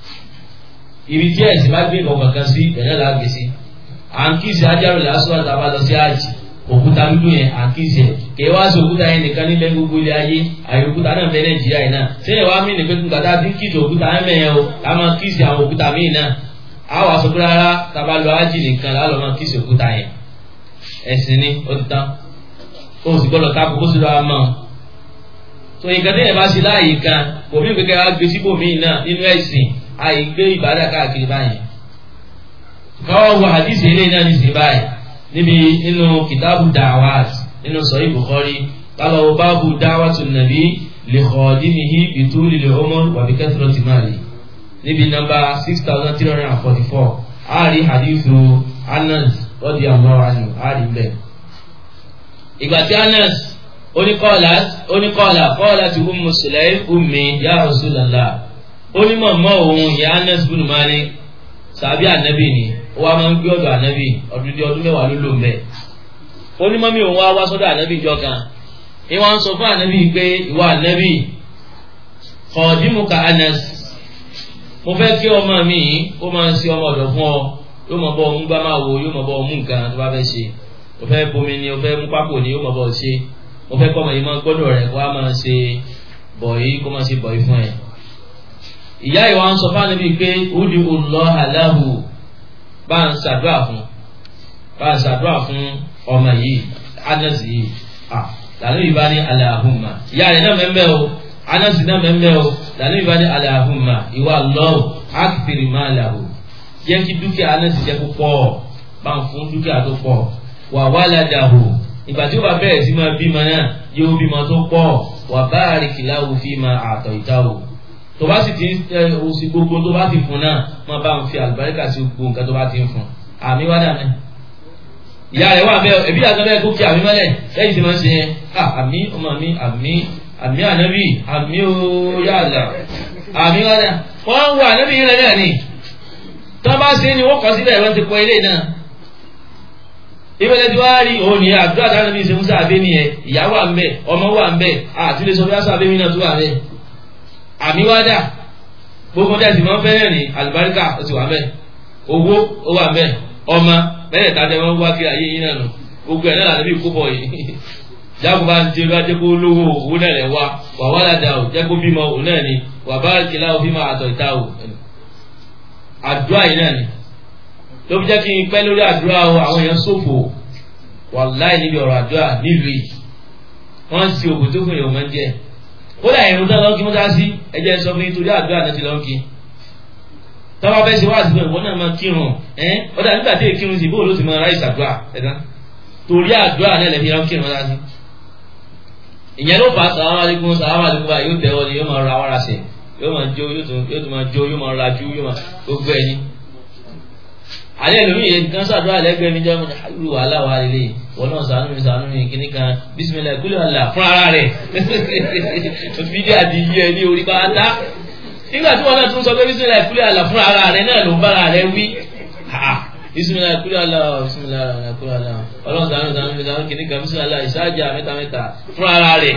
ibi tí ẹ̀sìn bá gbé ìkọ̀kọ̀ kan sí ìbẹ̀rẹ̀ la gbé sí à ń kí ìsì ajárò lásán àti àbá lọ sí àjì òkúta dúdú yẹn à ń kí ìsì ẹ̀ kèé wá sí òkúta yẹn nìkan nílẹ̀ gbogbo ilé ayé àyè òkúta náà fẹ́ nàìjíríà yìí náà sẹ́yìn wá mí nìkan tó kàtà dín kìtì òkúta ẹ̀ mẹ́yẹn o ká máa kí ìsì àwọn òkúta míì náà àwọn àsopọ̀ rárá tàbá lọ ájì nìkan lálọ́ máa kí ìṣòkúta yẹn ẹ̀sìn ni ó ti tán ó sì gbọ́dọ̀ ká kókó sí lọ́wọ́ mọ́ so nǹkan tí yẹn bá ṣe láàyè kan kò mí kékeré wá gbé síbòmíì náà nínú ẹ̀sìn àìgbé ìbádà káàkiri báyìí káwọn wo hadith eléyìí náà ní sí báyìí níbi nínú kìtàbù dawat nínú sọ̀yìn bukhari kálọ̀ báàbù dawatu nàbí lè khadimihi bituli lè umur wà bí kathrati mali níbi nọ́mbà six thousand three hundred and forty four àárí hadithu anas radiyallahu anhu àárí bẹ́ẹ̀. ìgbà tí anas oníkọ́ọ̀lá oníkọ́ọ̀lá kọ́ọ̀lá ti ummu sulaym ummi ya rasulallah onímọ̀ mọ́ òun ìyá anas bin malik sàbí ànábì ni ó wá máa ń gbé ọ̀dọ̀ ànábì ọdún di ọdún mẹ́wàá ló lò mẹ́. onímọ̀ mi òun wá wá sọ́dọ̀ ànábì ìjọ kan ìwọ̀n sọ fún ànábì pé ìwọ ànábì khadimuka anas mo fẹ́ kí ọmọ mi kó máa ń ṣe ọmọ ọ̀dọ̀ fún ọ yóò mọ̀ bọ́ ọmú gbá máa wo yóò mọ̀ bọ́ ọmú nǹkan tó bá fẹ́ ṣe mo fẹ́ bomi ni mo fẹ́ mú pákó ni yóò mọ̀ bọ́ ṣe mo fẹ́ kọ́ ọmọ yìí máa gbọ́dọ̀ rẹ̀ kó a máa ṣe bọ̀yì kó máa ṣe bọ̀yì fún ẹ. ìyá ìwà ń sọ fún ànábì pé udi Allah aláhu bá ń ṣàdúrà fún bá ń ṣàdúrà fún ọmọ yìí Anas yìí à lànà ìbá ní Allahumma ìyá rẹ̀ náà mẹ́mẹ́ o Anas náà mẹ́mẹ́ o lànà ìbá ní Allahumma ìwà lọ́wọ́ akthir malahu jẹ́ kí dúkìá Anas jẹ́ púpọ̀ bá ń fún dúkìá tó pọ̀ wà waladahu ìgbà tí ó bá bẹ̀rẹ̀ sí máa bímọ náà yóò bímọ tó pọ̀ wà barik lahu fima a'taytahu tó bá sì ti ń tẹ oṣù gbogbo tó bá ti fún náà máa bá ń fi àlùbáríkà sí gbogbo nǹkan tó bá ti ń fún àmì wá dà mẹ́. ìyá rẹ̀ wà bẹ́ẹ̀ ẹbí àti ọbẹ̀ kó kí àmì mọ́lẹ̀ lẹ́yìn tí wọ́n ṣe yẹn àmì ọmọ mi àmì àmì ànábì àmì òyàlà àmì wá dà wọ́n ń wo ànábì yìí rẹ̀ náà ni tó bá ṣe ni wọ́n kọ́ síbẹ̀ wọ́n ti kọ́ ilé náà ìbẹ̀lẹ̀ tí wàá rí òun ní àdúrà dáná bí ìṣẹ́wọ́n sáà bẹ́ẹ̀ nìyẹn ìyá wà ń bẹ̀ ọmọ wà ń bẹ̀ àti lè sọ bí àṣà bẹ́ẹ̀ náà tó wà bẹ́ẹ̀ àmì wá dà gbogbo dẹ́ sì máa ń fẹ́rẹ̀ ní àlùbáríkà ó ti wà bẹ́ẹ̀ owó ó wà bẹ́ẹ̀ ọmọ bẹ́ẹ̀ tàbí wọn wá kí ayé yín náà nù gbogbo ẹ̀ náà làbí kó bọ̀ yìí jágun bá ń jẹ bá jẹ́ kó lówó owó náà rẹ̀ wá wà wá ládàá ò jẹ́ kó bímọ òun náà ni wà bá kìlá òfin máa àtọ̀ ìta ò àdúrà yìí náà ni ló fi jẹ́ kí n pẹ́ lórí àdúrà o àwọn èèyàn ṣòfò wàláì níbi ọ̀rọ̀ àdúrà nílùú yìí wọ́n ń sin ògùn tó fún èèyàn máa ń jẹ́ kódà ìrún tán lọ́nkí mọ́tà sí ẹjẹ́ sọ fún nítorí àdúrà náà ti lọ́nkí tọ́wọ́ fẹ́ ṣe wá àdúrà ìwọ náà máa kírun ẹ́ ọ̀dà nígbà tí èkírun sí bóòlù ti máa ráì sàdúrà ẹ̀dá torí àdúrà náà lẹ́fi lọ́nkí mọ́tà sí. ìyẹn ló fà á sàlámà alaykum sàlámà alaykum báyìí yóò tẹ̀wọ́ ni yóò máa ra wàrà sẹ̀ yóò máa jó yóò tún máa jó yóò máa rajú yóò máa gbogbo ẹni alẹ́ lómi yẹn kan sàdúrà lẹ́gbẹ̀ẹ́ mi jẹ́ mi àlù wàhálà wà lélẹ̀ wọn náà sànú mi sànú mi kíní kan bísímilà ìkúlẹ̀ àlà fún ara rẹ̀ fídíò àti yẹ ní orí pátá nígbà tí wọn náà tún sọ pé bísímilà ìkúlẹ̀ àlà fún ara rẹ̀ náà ló ń bára rẹ̀ wí bísímilà ìkúlẹ̀ àlà bísímilà ìkúlẹ̀ àlà ọlọ́run sànú sànú mi sànú kíní kan bísímilà àlà ìsájà mẹ́ta mẹ́ta fún ara rẹ̀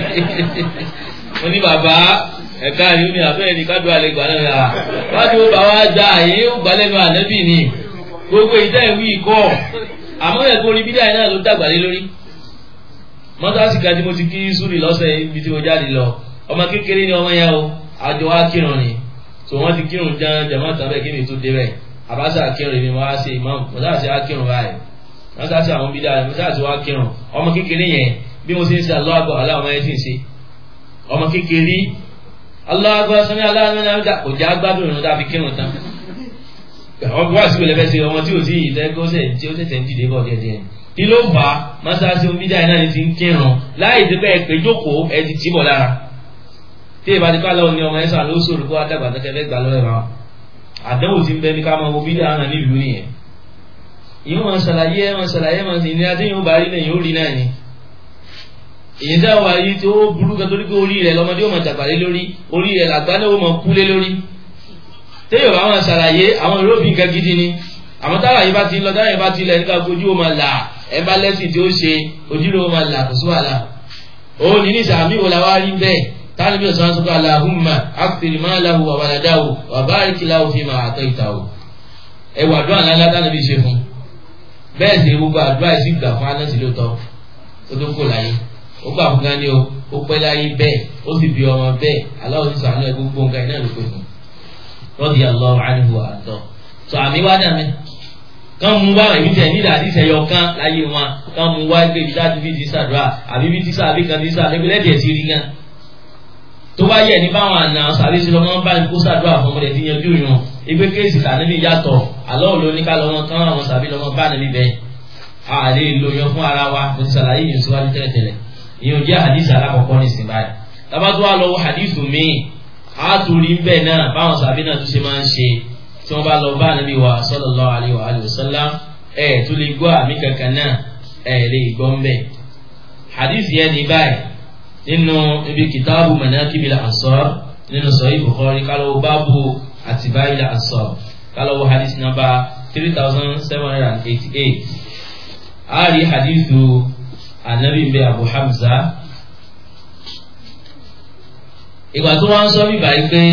mo ní bàbá ẹ̀ka ìlú ni àbẹ́rẹ́ ni kádùn àlẹ́ gbà náà wájú bàbá gbà yín ó gbà lẹ́nu ànẹ́bì ni gbogbo ìtẹ́ ìwé ikọ́ àmọ́ ẹ̀kọ́ orí bídà náà ló dàgbà lé lórí mọ́tàsí kan tí mo ti kí súrì lọ́sẹ̀ ibi tí mo jáde lọ ọmọ kékeré ni ọmọ yẹn o àjọ wa kírun ni tó wọ́n ti kírun jẹun jẹ̀mọ́ tán bẹ́ẹ̀ kí mi tó dé bẹ́ẹ̀ àbáṣà kírun mi wá ṣe imam mọ́tàsí wa kírun báyìí mọ́tàsí àwọn bídà mọ́tàsí wa kírun ọmọ kékeré yẹn bí mo ṣe ń ṣe aláwọ̀ àgbọ̀ aláwọ̀ yẹn ti ń ṣe ọmọ kékeré aláwọ̀ àgbọ̀ sọ́ni aláwọ̀ yẹn kò já gbádùn ìrún dàbí kírun tán ọgbọ́n àti ìwé lẹ́fẹ̀ẹ́ sí ọmọ tí ò sí ìtẹ́gọ́sẹ̀ tí ó tẹ̀tẹ̀ ń dìde bọ̀ díẹ̀díẹ̀ kí ló fà á mọ́sáàsì omídà iná ni ti ń kírun láì ti bẹ́ẹ̀ pé jókòó ẹ ti tì bọ̀ lára tí ìbá ti ká lọ́wọ́ ní ọmọ ẹ̀sán ló sòrò kó àdàgbà tó kẹfẹ́ gbà lọ́wọ́ ẹ̀rọ àdánwò ti ń bẹ ní ká máa wo bídà hàn nílùú nìyẹn ìyẹn wọn ṣàlàyé wọn ṣàlàyé wọn sì ní adé yóò bá rí náà yóò rí náà ni èyí dá wà yìí tí ó burú kan torí pé orí rẹ̀ lọ́mọdé ó máa dàgbà lé lórí orí rẹ̀ làgbá náà ó máa kú lé lórí téèyàn bá wọn ṣàlàyé àwọn ìróbì nǹkan gidi ni àmọ́ táwọn àyè bá ti lọ táwọn àyè bá ti lẹ̀ nípa ojú ó máa là ẹ bá lẹ́sìn tí ó ṣe ojú ló máa là kò sí wàhálà òun ní ní sàmì wò làwọn rí bẹ́ẹ̀ táwọn ibi ọ̀sán sọ́kọ́ aláhùnmá akpèrè máa lahu wà wàlàdáwò wà báríkì láwò fi máa àtọ́ ìtàwò ẹ wà àdúrà ńlá táwọn ibi ṣe fún bẹ́ẹ̀ sì gbogbo àdúrà yìí sì gbà fún anẹ́sì lóòótọ́ ó tó kó láyé ó gbà fún gani o ó pẹ́ láyé bẹ́ẹ̀ ó sì bí ọmọ bẹ́ẹ̀ aláwọ̀ sísọ àná ẹ gbogbo nǹkan iná ló pè fún rọ́dí Allahu anhu àtọ́ tó àmì àmì wá dà mí kán mú wá èmi tẹ̀ nílẹ̀ àdìsí ẹ̀yọ kan láyé wọn kán mú wá pé ibi dájú bíi ti sàdúrà àbí bíi ti sàbí kan ti sàbí pé lẹ́dẹ̀ẹ́ ti rí gan tó bá yẹ ní báwọn àna sàbí sí lọ́mọ bá ní kó sàdúrà fún ọmọdé tí yanjú yàn ìgbé kéèsì tàníbi yàtọ̀ àlọ́ òun ló ní ká lọ́mọ kán àwọn sàbí lọ́mọ bá níbi bẹ́ẹ̀ a lè lo yan fún ara wa mo ti sàlàyé yìí síwájú tẹ́lẹ̀tẹ́lẹ̀ ìyẹn ò jẹ́ hadith alákọ̀ọ́kọ́ ní ìsìn báyìí tabatu wa lọ wo hadith mi a tún rí bẹ́ẹ̀ náà báwọn sàbí náà tún ṣe máa ń ṣe tí wọ́n bá lọ bá níbi wa sallallahu alaihi wa alihi wasallam ẹ̀ tó lè gbọ́ àmì kankan náà ẹ̀ lè gbọ́ ń bẹ̀ hadith yẹn ní báyìí nínú ibi kìtàbù manakibil ansar nínú sahih bukhari kálọ̀ báàbù àtibáyìl ansar kálọ̀ wo hadith number three thousand seven hundred and eighty-eight a rí hadithu anabi mbẹ abu hamza ìgbà tó wọ́n sọ bí báyìí pé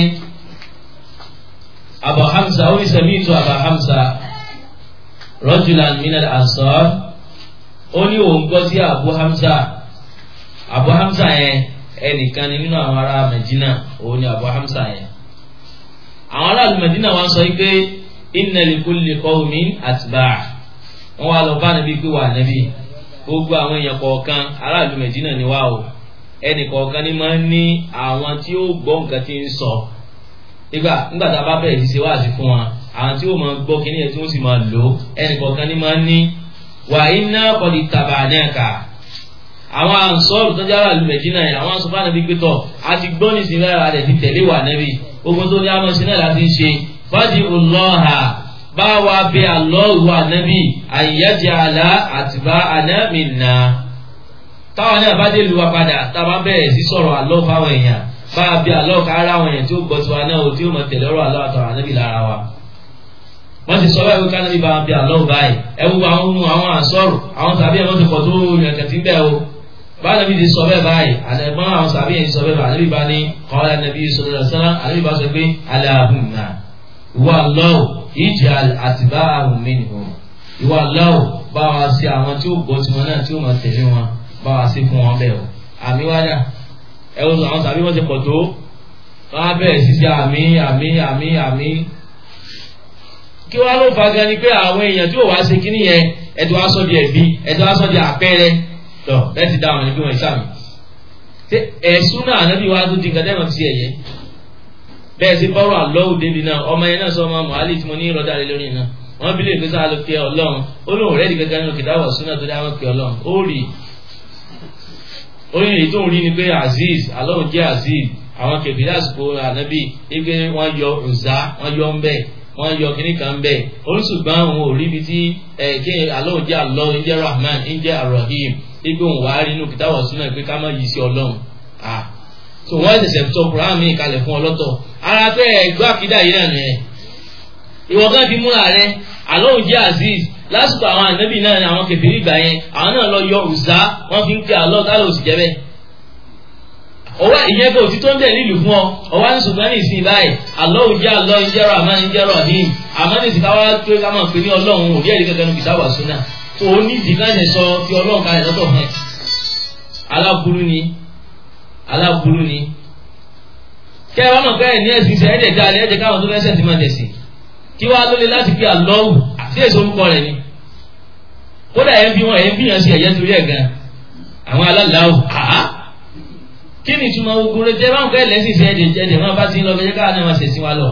abu hamza ó ní sami'tu abu hamza rajulan minal ansar ó ní òun gbọ́ sí abu hamza abu hamza yẹn ẹnìkan ni nínú àwọn ará medina òun ni abu hamza yẹn àwọn aráàlú medina wọ́n sọ pé inna li kulli qawmin atba' wọ́n wá lọ bá níbi pé wà níbi gbogbo àwọn èèyàn kọ̀ọ̀kan aráàlú medina ni wá o ẹnì kọ̀ọ̀kan ni máa ń ní àwọn tí ó gbọ́ nǹkan tí ń sọ nígbà nígbà tá a bá bẹ̀rẹ̀ ṣe wáàsí fún wa àwọn tí ó máa gbọ́ kíní yẹn tí wọ́n sì máa lò ó ẹnì kọ̀ọ̀kan ni máa ń ní wà iná kọ̀dí tàbà nẹ́ẹ̀ka àwọn ànsọ́ọ̀rù tó jára lu mẹ̀jìnà yẹn àwọn asọ́fà nàbí pé tọ̀ a ti gbọ́ ní sinmi ara rẹ̀ ti tẹ̀lé wà nẹ́bí gbogbo tó ní àmọ́ sinmi láti ń ṣe fàdí ọlọ́ha bá wa bẹ àlọ́ọ̀rù ànábì àyíyájẹ àlá àtìbá ànámìnà táwọn náà bá dé lu wa padà táwa bẹ̀rẹ̀ sí sọ̀rọ̀ àlọ́ fáwọn èèyàn bá a bẹ àlọ́ kára àwọn èèyàn tí ó gbọ́ tiwa náà tí ó mọ̀ tẹ̀lé ọ̀rọ̀ àlọ́ àtàwọn ànábì lára wa wọ́n ti sọ báyìí kánábì bá a bẹ àlọ́ báyìí ẹ wo àwọn ohun àwọn ànsọ́rù àwọn tàbí ẹ̀ wọ́n ti pọ̀ tó yàn kẹ̀tì ń bẹ̀ o bá nàbí ti sọ bẹ́ẹ̀ báyìí àlẹ́gbọ́n àwọn tàbí ẹ̀ ti sọ bẹ́ẹ̀ báyìí àlẹ́bí bá ní kọ́lá nàbí sọ̀rọ̀ sọ́lá àlẹ́bí bá sọ pé aláhùnà ìwà lọ́wọ́ ìjà àtìbá àrùn mi nìkan ìwà lọ́wọ́ bá wa sí àwọn tí ó gbọ́ tiwọn náà tí ó máa tẹ̀lé wọn bá wa sí fún wọn bẹ́ẹ̀ o àmì wádà ẹ wo àwọn tàbí wọ́n ti pọ̀ tó wọ́n á bẹ̀rẹ̀ sí sí àmì àmì àmì àmì kí wọ́n ló fa gan ni pé àwọn èèyàn tí ò wá ṣe kíní yẹn ẹ̀dùn wá sọ di ẹ̀bí ẹ̀dùn wá sọ di àpẹẹrẹ tọ lẹ́tì dá àwọn ẹbí wọn ìsàmì ṣé ẹ̀sùn náà ànábì wa tó di nǹkan tẹ́wọ̀n ti ẹ̀yẹ bẹ́ẹ̀ sí bọ́rọ̀ àlọ́wù débi náà ọmọ yẹn náà sọ ọmọ mọ̀hálì tí mo ní ìrọ̀dá rẹ lórí náà wọ́n bí lè gbé sáà ló pe ọlọ́run ó lóun rẹ́ẹ̀dì gẹ́gẹ́ nínú kìdáwọ̀ súnà tó dáwọ́ pe ọlọ́run ó rí oyin èyí tó ń rí ni pé azeez alóhùn jẹ́ azeez àwọn kẹfìlẹ́ àsìkò ànábì wípé wọ́n yọ ọ̀zá wọ́n yọ ńbẹ́ wọ́n yọ kíní kan bẹ́ẹ̀ oríṣùgbọ́n òun ò rí ibi tí ẹ̀ kí alóhùn jẹ́ alọ́ ń jẹ́ rahman ń jẹ́ arahim ibi òun wàá rí inú kìtàwọ̀ súnà pé ká má yí sí ọlọ́run ah so wọ́n ṣẹ̀ṣẹ̀ tó quran mi kalẹ̀ fún ọlọ́tọ̀ ara pé ẹgbẹ́ àkídà yìí náà nìyẹn ìwọ kan ti múra rẹ alóhùn jẹ́ azeez lásìkò àwọn ànábì náà ni àwọn kẹfìrí ìgbà yẹn àwọn náà lọ yọ ọ̀zá wọ́n fi ń pe àlọ́ tá ló sì jẹ́ bẹ́ẹ̀ ọwọ́ ìyẹn kò tí tó ń bẹ̀ nílùú fún ọ ọwọ́ ní ṣùgbọ́n ní ìsìn báyìí alóhùn jẹ́ alọ́ ìjẹ́rọ àmọ́ ìjẹ́rọ àdín àmọ́ ní ìsìn káwá pé ká máa pè ní ọlọ́run òbí ẹ̀rí kankan níbi táwà súnà tó o ní ìdí káyọ̀ sọ fi ọlọ́run kalẹ̀ lọ́tọ̀ hàn aláburú ni aláburú ni kẹ́ ẹ wọ́n mọ̀ kẹ́ẹ̀ ní ẹ̀sìn ìṣẹ́ ẹ̀dẹ̀ dá ẹ̀dẹ̀ káwọn tó fẹ́ sẹ́ǹtì máa tẹ̀sí kí wàá lólè láti fi àlọ́wù àti èso orúkọ rẹ̀ ni kódà ẹ̀ ń bí wọn ẹ̀ ń bí yàn sí ẹ̀yẹ́ torí ẹ̀ gan àwọn alálàáwù àá kí ni ìtumọ̀ ogun rẹ̀ tẹ́ bá ń fẹ́ lẹ́sìn sí ẹ̀dẹ̀ jẹ́dẹ̀ máa bá ti ń lọ fẹ́ káwọn náà máa ṣẹ̀sìn wa lọ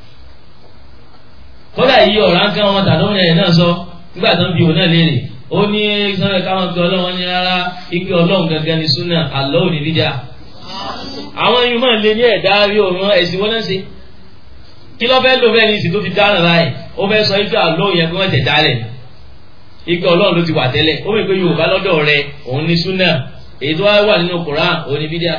kódà yìí ọ̀rá ń kán wọn tàdó rẹ̀ náà sọ nígbà tó ń bi òun náà léèrè ó ní sọ́nà káwọn pe ọlọ́run ní rárá ipe ọlọ́run gangan ní súnà àlọ́ òní dídá àwọn yìí máa lé ní ẹ̀dá rí òun ẹ̀sìn wọn náà ṣe kí ló fẹ́ lò bẹ́ẹ̀ ní ìsìn tó fi dáná báyìí ó fẹ́ sọ ipe àlọ́ yẹn pé wọ́n tẹ̀ dálẹ̀ ipe ọlọ́run ló ti wà tẹ́lẹ̀ ó mọ̀ pé yorùbá lọ́dọ̀ rẹ̀ òun ní súnà èyí tó wá wà nínú koran òní bídíà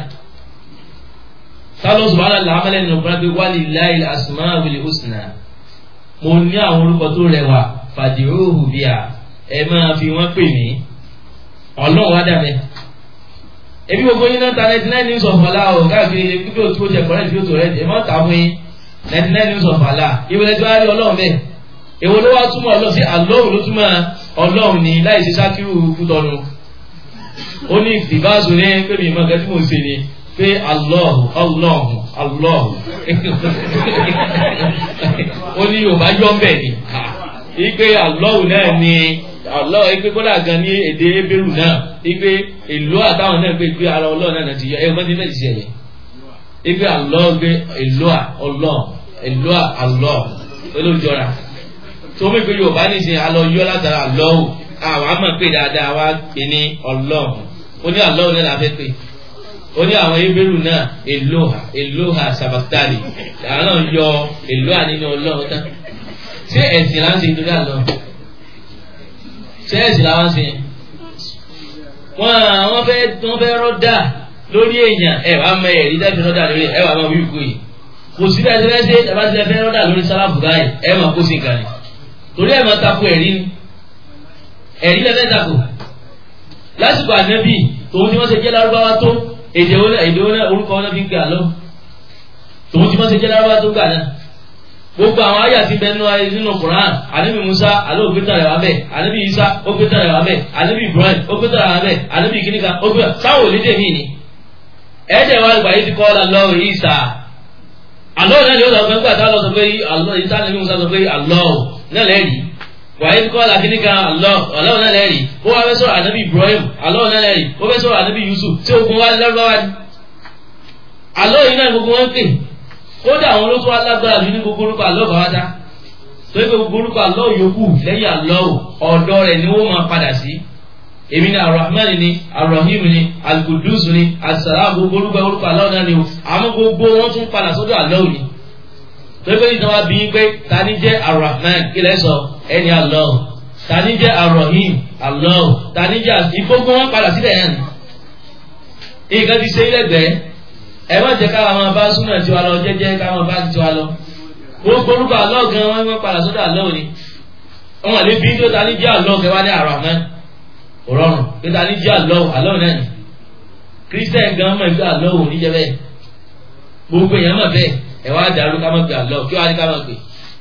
sálọ subhanahu wa ta'ala nínú koran pé walillahi al-asmaul husna mo ní àwọn orúkọ tó rẹwà fàdíhóhù bíà ẹ máa fi wọn pè mí ọlọ́run wá dàbẹ ebi gbogbo yín náà ta ninety nine news of Allah o káàkiri pípé òtún oṣù ẹ̀kọ́ rẹ̀ tí ó tó rẹ̀ ẹ̀ máa ta fún yín ninety nine news of Allah ìwé tí wàá rí ọlọ́run bẹ́ẹ̀ èwo ló wá túmọ̀ ọlọ́run sí àlọ́run ló túmọ̀ ọlọ́run ní láì ṣe sákìrù kútọ́nu ó ní ìbáṣu ní pé mi mọ̀ kẹ́tí mò ń ṣe ni pé alọ́hù alọ́hù alọ́hù ó ní yorùbá yọ ń bẹ̀ ni ipe àlọ́hùn náà ni àlọ́ ipe kódà gan ní èdè ebéèrú náà ipe èlò àtàwọn náà pé pé ara ọlọ́ọ̀ náà ti yọ ẹ mọ́tí náà ti ṣe ẹ̀yẹ ipe àlọ́ pé èlò ọlọ́ èlò àlọ́ olójọra tó mú ìpè yorùbá nìsín alọ́ yọ látara àlọ́hùn àwọn àmọ̀ pé dáadáa wá pè ní ọlọ́hùn ó ní àlọ́hùn náà la fẹ́ pè ó ní àwọn ebéèrú náà èlòhà èlòhà sàbàtàlì àwọn náà yọ èlòhà nínú ọlọ́hùn tán ṣé ẹ̀sìn láti ń torí àlọ́ ṣé ẹ̀sìn làwọn ṣe wọn àwọn fẹ́ wọn fẹ́ rọ́dà lórí èèyàn ẹ wàá mọ ẹ̀rí dábì rọ́dà lórí ẹ wàá mọ wíwú yìí kò sí bẹ́ẹ̀ tẹ́lẹ̀ ṣe tàbá tilẹ̀ fẹ́ rọ́dà lórí sálábù báyìí ẹ mọ̀ kó sì kàn ní torí ẹ mọ̀ tako ẹ̀rí ni ẹ̀rí lẹ́fẹ́ tako lásìkò ànábì tòun tí wọ́n ṣe jẹ́ lárúbáwá tó èdè wọn èdè wọn orúkọ wọn fi ń pè àlọ́ tòun tí wọ́n ṣe jẹ́ lárúbáwá tó gbà náà gbogbo àwọn ayé àti bẹnu ayé nínú Quran anabi Musa alo ògbétà rẹ wà bẹ anabi Isa ògbétà rẹ wà bẹ anabi Ibrahim ògbétà rẹ wà bẹ anabi kìnìkà ògbétà sáwọn onídé mi ni ẹ̀ẹ́dẹ̀ wa gbà yìí ti kọ́ ọ́ lọ Isa alọ́ náà ni ó sọ pé nígbà tá a lọ sọ pé alọ́ Isa anabi Musa sọ pé alọ́ náà lẹ́rìí wà yìí ti kọ́ ọ́ kìnìkà alọ́ alọ́ náà lẹ́rìí ó wá fẹ́ sọ̀rọ̀ anabi Ibrahim alọ́ náà lẹ́rìí ó fẹ́ sọ̀rọ̀ anabi Yusuf tí ogun wa lọ́wọ́ ni alọ́ yìí náà gbogbo wọn pè kódà àwọn olóko alágbára mi ní gbogbo orúkọ àlọ́ bàbá tó yẹ gbogbo orúkọ àlọ́ yòókù lẹ́yìn àlọ́ ọ̀dọ́ rẹ̀ ni wọ́n máa padà sí èmi ni arahman ni arahim ni alkudus ni asara gbogbo orúkọ orúkọ àlọ́ náà ni o àmọ́ gbogbo wọn tún padà sọ́dọ̀ àlọ́ ni tó yẹ pé ìtàn wa bí pé ta ni jẹ́ arahman kí lẹ́ sọ ẹni àlọ́ ta ni jẹ́ arahim àlọ́ ta ni jẹ́ ìgbógun wọn padà sílẹ̀ yẹn nǹkan ti ṣe ilẹ̀gbẹ́ẹ́ ẹ má jẹ káwa máa bá súnà tiwa lọ jẹ́jẹ́ káwa bá tiwa lọ gbogbo orúkọ àlọ́ gan wọn wọn padà sọ́dọ̀ àlọ́ òní wọn lè bí tó ta ní jẹ́ àlọ́ kẹwàá ní Ar-Rahman òrọrùn tó ta ní jẹ́ àlọ́ àlọ́ náà ni kírísítẹ̀ gan mọ̀ ìgbà àlọ́ òní jẹ́ bẹ́ẹ̀ gbogbo èèyàn mọ̀ bẹ́ẹ̀ ẹ wá dàrú ká mọ̀ pé àlọ́ kí wàá ní ká mọ̀ pé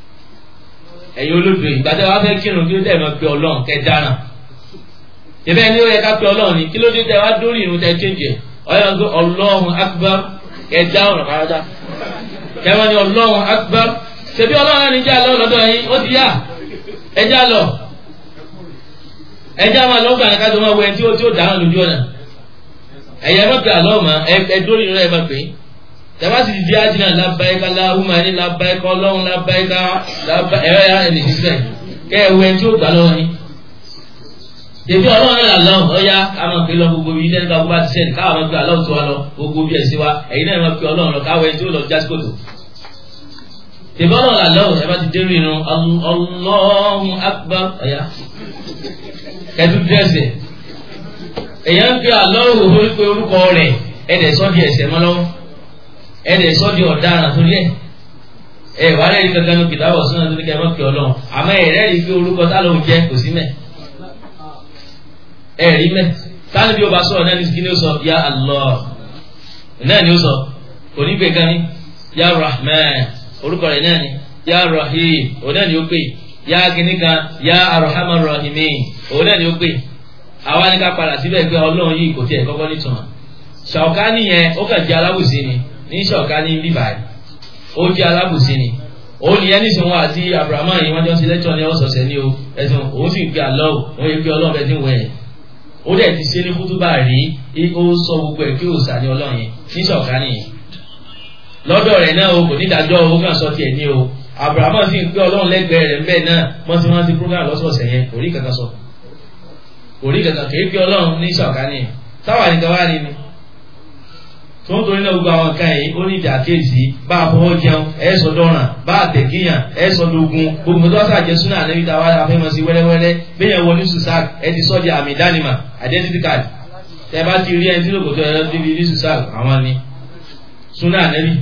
ẹ̀yin olódò ìgbà tẹ́ wàá fẹ́ kírun kí ló dẹ̀ mọ̀ pé Ọlọ́run kẹ́ dáná ìbẹ́ ni ó yẹ ká pé Ọlọ́run ni kí ló dé tẹ́ wá dórí ìrun tẹ́ chéńjì ẹ̀ ọ̀yọ́ gbé Allahu Akbar ẹja ọ̀rọ̀ káradá kẹwọn ni ọlọ́run akbar ṣebí ọlọ́run ẹni jẹ́ àlọ́ lọ́dọ̀ yín ó ti yá ẹja lọ ẹja máa lọ́gbà ní kájọ máa wọ ẹni tí ó tí ó dáhùn lójú ọ̀nà ẹ̀yẹ má pe àlọ́ mà ẹ dórí rẹ̀ má pé tẹ̀wá sì ti di ájínà lábáyíká láhùmá ní lábáyíká ọlọ́run lábáyíká ẹ̀rọ ya ẹni sísẹ̀ kẹ́ ẹ wọ ẹni tí ó gbà lọ́wọ́ yín tèmi ọlọ́run náà lọ ọ̀ya káwọn pè lọ gbogbo bíi lẹ́nu káwọn bá ti sẹ́ni káwọn máa pe aláwọ̀ tó wa lọ gbogbo bíi ẹ̀sìn wa ẹ̀yin náà máa pe ọlọ́run lọ káwọn ẹni tí ó lọ jásí kòtò. tèmi ọlọ́run là lọ́wọ́ ẹ bá ti dérú inú Allahu Akbar ọ̀ya kẹtù dẹ́sẹ̀ èyàn ń pe aláwọ̀ orí pé orúkọ rẹ̀ ẹ̀dẹ̀ sọ́ di ẹ̀sẹ̀ mọ́ lọ́wọ́ ẹ̀dẹ̀ sọ́ di ọ̀daràn torí ẹ̀ ẹ̀ wà lẹ́yìn kankan ní kìtàbọ̀ sínú àti kẹ́ ẹ má pe ọlọ́run àmọ́ ẹ̀rẹ́ pé orúkọ tá ló ń jẹ́ kò sí mẹ́ ẹ̀rí mẹ́ táwọn bí o bá sọ̀rọ̀ náà ní kí ni ó sọ ya Allah náà ni ó sọ onígbè kan ní ya Rahman orúkọ rẹ̀ náà ni ya Rahim òun náà ni ó pè ya kìnnì kan ya Arhamar Rahimin òun náà ni ó pè àwa ní ká padà síbẹ̀ pé ọlọ́run yìí kò tiẹ̀ kọ́kọ́ nítumọ̀ Ṣàwùkánì yẹn ó kàn jẹ́ alábùsí ni ní Ṣàwùkánì bíbáyìí ó jẹ́ alábùsí ni òun nìyẹn nísìnyí wọn àti Abrahamu yìí wọ́n jọ sí lẹ́tọ̀ ní ọ̀sọ̀ọ̀sẹ̀ ní o ẹ̀sìn òun sì ń pe àlọ́ òun yẹ pé ọlọ́run bẹ́ẹ̀ ti ń wẹ̀ ẹ́ ó dẹ̀ ti ṣe ní kútúbà rí ó sọ gbogbo ẹ̀ kí ó sà ní ọlọ́run yẹn ní ṣọ̀kan nìyẹn lọ́dọ̀ rẹ̀ náà o kò ní ìdájọ́ owó kan sọ tiẹ̀ ní o Abrahamu sì ń pé ọlọ́run lẹ́gbẹ̀ẹ́ rẹ̀ ńbẹ́ náà wọ́n ti wọ́n ti program lọ́sọ̀ọ̀sẹ̀ yẹn kò rí kankan sọ kò rí kankan kì í pé ọlọ́run ní ṣọ̀kan nìyẹn táwa nìkan wá ní ni tó ń torí náà gbogbo àwọn nǹkan yìí ó ní ìjà kéèsì bá a fọwọ́ jẹun ẹ sọ dọ́ràn bá a tẹ̀kíyàn ẹ sọ dogun gbogbo tó wá jẹ súnà níbi tá a wá afẹ́mọ̀ sí wẹ́rẹ́wẹ́rẹ́ bẹ́ẹ̀ wọ ní susac ẹ ti sọ di àmì ìdánimà identity card tẹ bá ti rí ẹni tí lóko tó ẹ níbi ní susac àwọn ni súnà nẹ́bí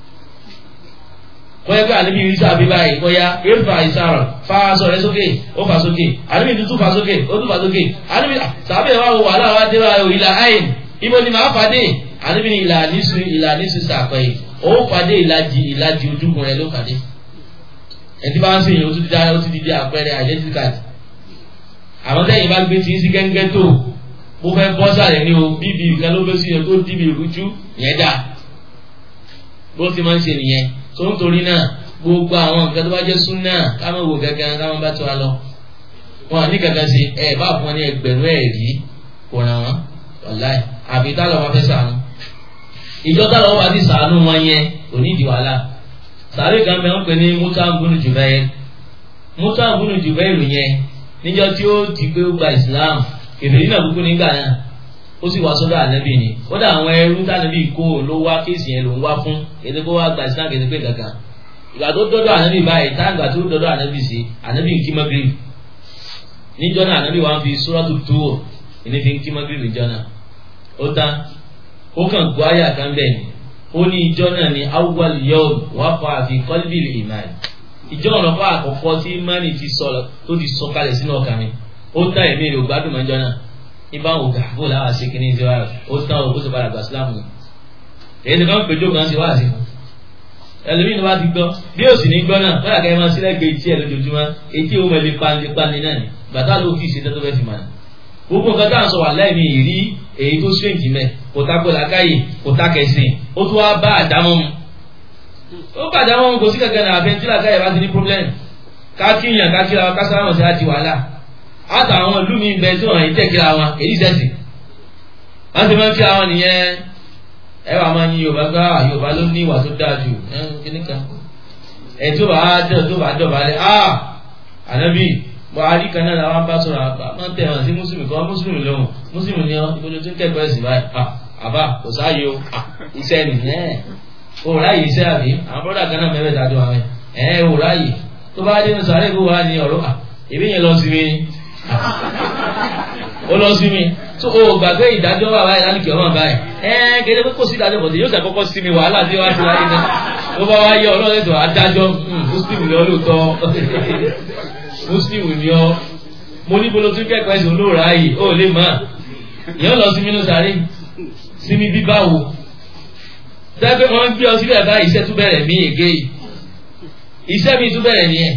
kọ́yẹ́ pé àníbi ìrísà bí báyìí kọ́yá éfà ìsàrọ̀ fa aṣọ rẹ sókè ó fà sókè àníbi tuntun fà sókè ó tún fà sókè àníbi sàbẹ̀ wà wò wàhálà wà dé wa ìlà àyìn ibo ni màá fàdé àníbi ni ìlà nísù ìlà nísù sàpẹ́ yìí ó fàdé ìlàjì ìlàjì ojúkun rẹ ló fàdé ẹtí bá ń sèyìn ó ti di ó ti di àpẹẹrẹ identity card àwọn tẹ́yìn bá gbé tí ń sí gẹ́gẹ́ tó mo fẹ́ bọ́ sàlẹ̀ ní o bíbí ìkan ló bẹ́ sí yẹn tó dìbì ìrújú yẹn dà bó ti máa ń ṣe nìyẹn tó ń torí náà gbogbo àwọn nǹkan tó bá jẹ́ súnà káwọn wò gángan káwọn bá tó wa lọ wọn ní kankan sí ẹ bá fún wọn ní ẹgbẹ̀rún ẹ̀rí kò ràn wọn wàláì àbí tá lọ́wọ́ fẹ́ sànú ìjọ tá lọ́wọ́ bá ti sànú wọn yẹn kò ní ìdí wàhálà sàárè kan bẹ wọn pè ní mútàbùnú jùbẹ́ẹ́ mútàbùnú jùbẹ́ẹ́ yẹn níjọ tí ó ti pé ó gba Islam kèfèrí náà kúkú nígbà náà ó sì wá sọ́dọ̀ ànábì ni ó dà àwọn ẹrú tànábì kó ló wá kéèsì yẹn ló ń wá fún èdè kó wá gba Islam kéde pé kankan ìgbà tó dọ́dọ̀ ànábì báyìí táǹgbà tó dọ́dọ̀ ànábì sí ànábì ń kí mọ́gírì níjọ́ náà ànábì wá ń fi suratu Tur ìní fi ń kí mọ́gírì níjọ́ náà ó tán ó kàn gbọ́ àyà kan bẹ́ẹ̀ ni ó ní ìjọ náà ní awwal yawm waqa fi qalbil iman ìjọ ọ̀nà fún àkọ́kọ́ tí mani ti sọ tó ti sọ kalẹ̀ sínú ọkàn mi ó tán ẹ̀mí rẹ̀ ò gbádùn mọ́jọ́ náà ibà wò gà bó làwọn àṣekí ní ìṣe wa ó tán o kó sì padà gbà sílámù ni èyí ti kàn péjọ kan ṣe wá sí ẹlòmíì ni wàá ti gbọ́ bí ó sì ní gbọ́ náà fẹ́ràn kẹ́ ẹ máa sílẹ̀ gbé etí ẹ̀ lójoojúmọ́ etí ó mẹ́lẹ́ panlépánlé náà ni bàtà ló kì í ṣe tẹ́tọ́ fẹ́ fi máa gbogbo nǹkan tá à ń sọ wà láì ní ìrí èyí tó ṣèǹkì mẹ́ kò tá kó làákàyè kò tá kẹsìn ó tún wá bá àdámọ́ mu ó bá àdámọ́ mu kò sí kankan náà àfẹn tí làákàyè bá ti ní problem kákíyàn kákíra wa kásárámọ̀ sí àti wàhálà àtàwọn ìlú mi bẹ tí wọn yìí tẹ̀kíra wọn èyí sẹ́sì wọ́n ti máa ń kíra wọn nìyẹn ẹ wà máa yin Yorùbá gbá Yorùbá ló ní ìwà tó dáa jù kíní kan ẹ tó bá dẹ̀ tó bá dọ̀ bá dẹ̀ ah ànábì buhari kan náà làwọn bá sọ̀rọ̀ àgbà máa ń tẹ̀ hàn sí mùsùlùmí kan mùsùlùmí lòun mùsùlùmí ni ọ́ ibi tó ń kẹ́kọ̀ọ́ ẹ̀sìn báyìí àbá kò sáàyè o iṣẹ́ nìyẹn o ráàyè iṣẹ́ àbí àwọn bọ́dà kan náà mẹ́fẹ̀ẹ́ dájọ́ àwọn ẹ̀ o ráàyè tó bá dé ní sàárè kó wà ní ọ̀rọ̀ ìbí yẹn lọ sí mi ó lọ sí mi tó o gbàgbé ìdájọ́ wà báyìí láti kí ọmọ báyìí ẹ̀ kéde pé kò sí ìdájọ́ bọ̀dé yóò ṣàkọ́kọ́ sí mi wàhálà tí wàá ti wáyé náà tó bá wáyé ọlọ́run tó adájọ́ muslim ni ọlọ́tọ́ muslim ni ọ mo ní bolo tún kẹ́kọ̀ọ́ ẹ̀sìn olóòrà yìí ó lè má ìyẹn lọ sí mínú sáré sí mi bí báwo dábẹ́ wọn gbé ọ síbẹ̀ bá iṣẹ́ tún bẹ̀rẹ̀ mí ègé yìí iṣẹ́ mi tún bẹ̀rẹ̀ nìyẹn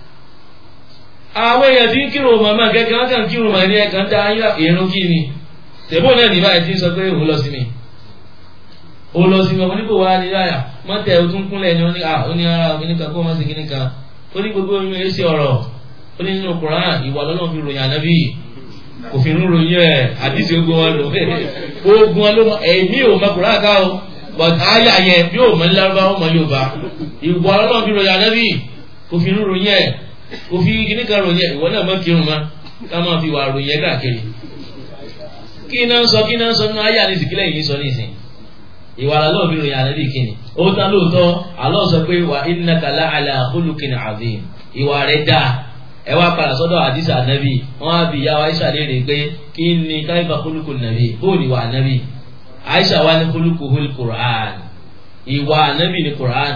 àwọn èèyàn tí ń kírun màmá kẹ́kẹ́ wọn kàn kírun màmá ní ẹ̀kan dá irun kí ni tèbó náà ní báyìí tí ń sọ pé òun lọ sí mi ó lọ sí mi ọmọ nípò wa ní yáyà mọ́tẹ̀ ó tún kúnlẹ̀ ni wọ́n ní ó ní ara oníkan kó má sí kíní kan ó ní gbogbo oyún ẹ̀ ṣe ọ̀rọ̀ ó ní nínú Quran ìwà lọ́nà fi ròyìn ànábì kò fi ń ròyìn ẹ̀ àdìsí ogun wọn lò ogun wọn ló mọ ẹ̀mí ò mọ Quran ká o but àyà yẹn bí ò mọ ní lárúbá ó mọ Yorùbá ìwà lọ́nà fi ròyìn ànábì kò fi ń ròyìn ẹ̀ kò fi kíní kan ròyìn ẹ̀ ìwọ náà mọ kírun ma ká máa fi wà ròyìn ẹ̀ káàkiri kí náà sọ kí náà sọ nínú àyà ní ìsìnkílẹ̀ yìí sọ ní ìsìn ìwà lọ́nà fi ròyìn ànábì kíni ó tán lóòótọ́ Allah sọ pé wà innaka la'ala khuluqin azim ìwà rẹ̀ dáa ẹ wá padà sọ́dọ̀ àdìsá nàbì wọn á bi ìyá wa aisha léèrè pé kí ni káyífà kúlùkù nàbì bóò ní wà nàbì aisha wa ní kúlùkù hul quran ìwà nàbì ní quran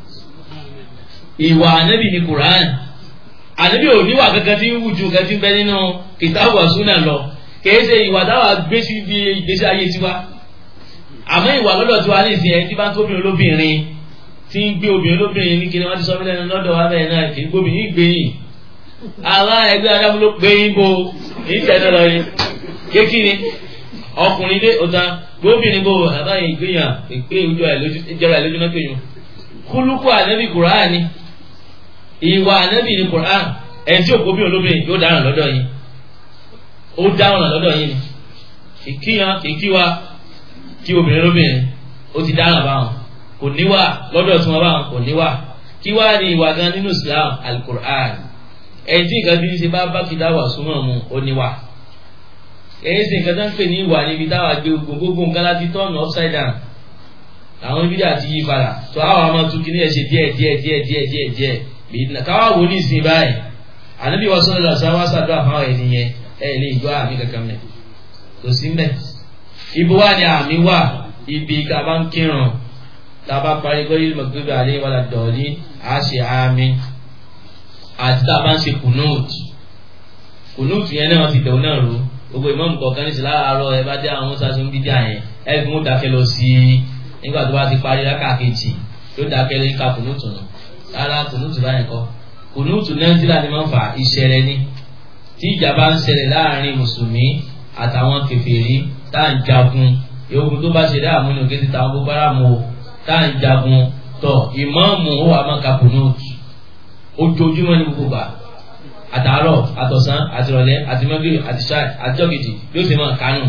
ìwà nàbì ní quran ànábì ò níwà kankan tí ń wù ju kankan tí ń bẹ nínú kìtàbù àsúnà lọ kìí ṣe ìwà táwa gbé sí ibi ìgbésí ayé tiwa àmọ́ ìwà lọ́dọ̀ tiwa ní ìsìn ẹ̀ tí bá ń tóbi olóbìnrin tí ń gbé obìnrin olóbìnrin ní kíni wọ́n ti sọ mílẹ̀ lọ́dọ̀ wa bẹ́ẹ̀ náà kì í gbóbìnrin gbẹ̀yìn ara ẹgbẹ́ adágún ló pé yín bo ìtẹ̀lẹ́ lọ yín kékeré ọkùnrin dé ọ̀tá gbóbìnrin bo àbáyé ìgbéyàn ìpé ojú ẹ̀ lójú ìjọba ẹ̀ lójú náà kéyìn kúlùkù ànábì kùrán ni ìwà ànábì ni kùrán ẹni tí òkú bí olóbìnrin yóò dáràn lọ́dọ̀ yín ó dáràn lọ́dọ̀ yín ni ìkíyan ìkíwa kí obìnrin lóbìnrin ó ti dáràn báwọn kò níwà lọ́dọ̀ tí wọ́n báwọn kò níwà kí wá ní ìwà gan nínú Islam al-Qur'an ẹtí nǹkan bí ń ṣe bá bá kìdá wà súnmọ́ mu ó níwà èyí sì nǹkan tó ń pè ní ìwà níbi táwa gbé gbogbo nǹkan láti tọ́ọ̀nù upside down àwọn ibi àti yí padà tó àwọn ọmọ tún kí ní ẹ̀ ṣe díẹ̀ díẹ̀ díẹ̀ díẹ̀ díẹ̀ díẹ̀ bìnnà káwá wò ní ìsìn báyìí ànábì wa sọ́dọ̀ lọ sáwá sàdúrà fáwọn ènìyàn ẹ̀ lè gbọ́ àmì kankan mẹ́ kò sí mẹ́ ibo wà ní àmì wà ibi ká bá ń kírun tá a bá parí gbọ́ yìí mọ̀gbẹ́gbẹ́ àlẹ́ wàlá dọ̀ọ́lì á ṣe àmì àti tá a bá ń ṣe kùnúùtù kùnúùtù yẹn náà ti dẹ̀wọ́ náà ró gbogbo ìmọ̀mù kọ̀ọ̀kan ní ìsìlára àárọ̀ ẹ bá dé àwọn sásùn bídíà yẹn ẹ fi mú dákẹ́ lọ sí i nígbà tó bá ti parí lákàkejì yóò dákẹ́ lọ ká kùnúùtù nù rárá kùnúùtù báyẹn kọ́ kùnúùtù nàìjíríà ni máa ń fa ìṣẹ̀lẹ̀ ni tí ìjà bá ń ṣẹlẹ̀ láàrin mùsùlùmí àtàwọn kèfèrí tá à ń jagun ewu tó bá ṣe dáàmú ní òkè ti tàwọn boko haram o tá à ń jagun tọ ìmáàmù ó wà máa ka kùnúùtù ojoojúmọ́ ní gbogbo gbà àtàárọ̀ àtọ̀sán àtìrọ̀lẹ́ àtìmọ́gìrì àtìṣáì àtijọ́gìdì yóò sì máa kánú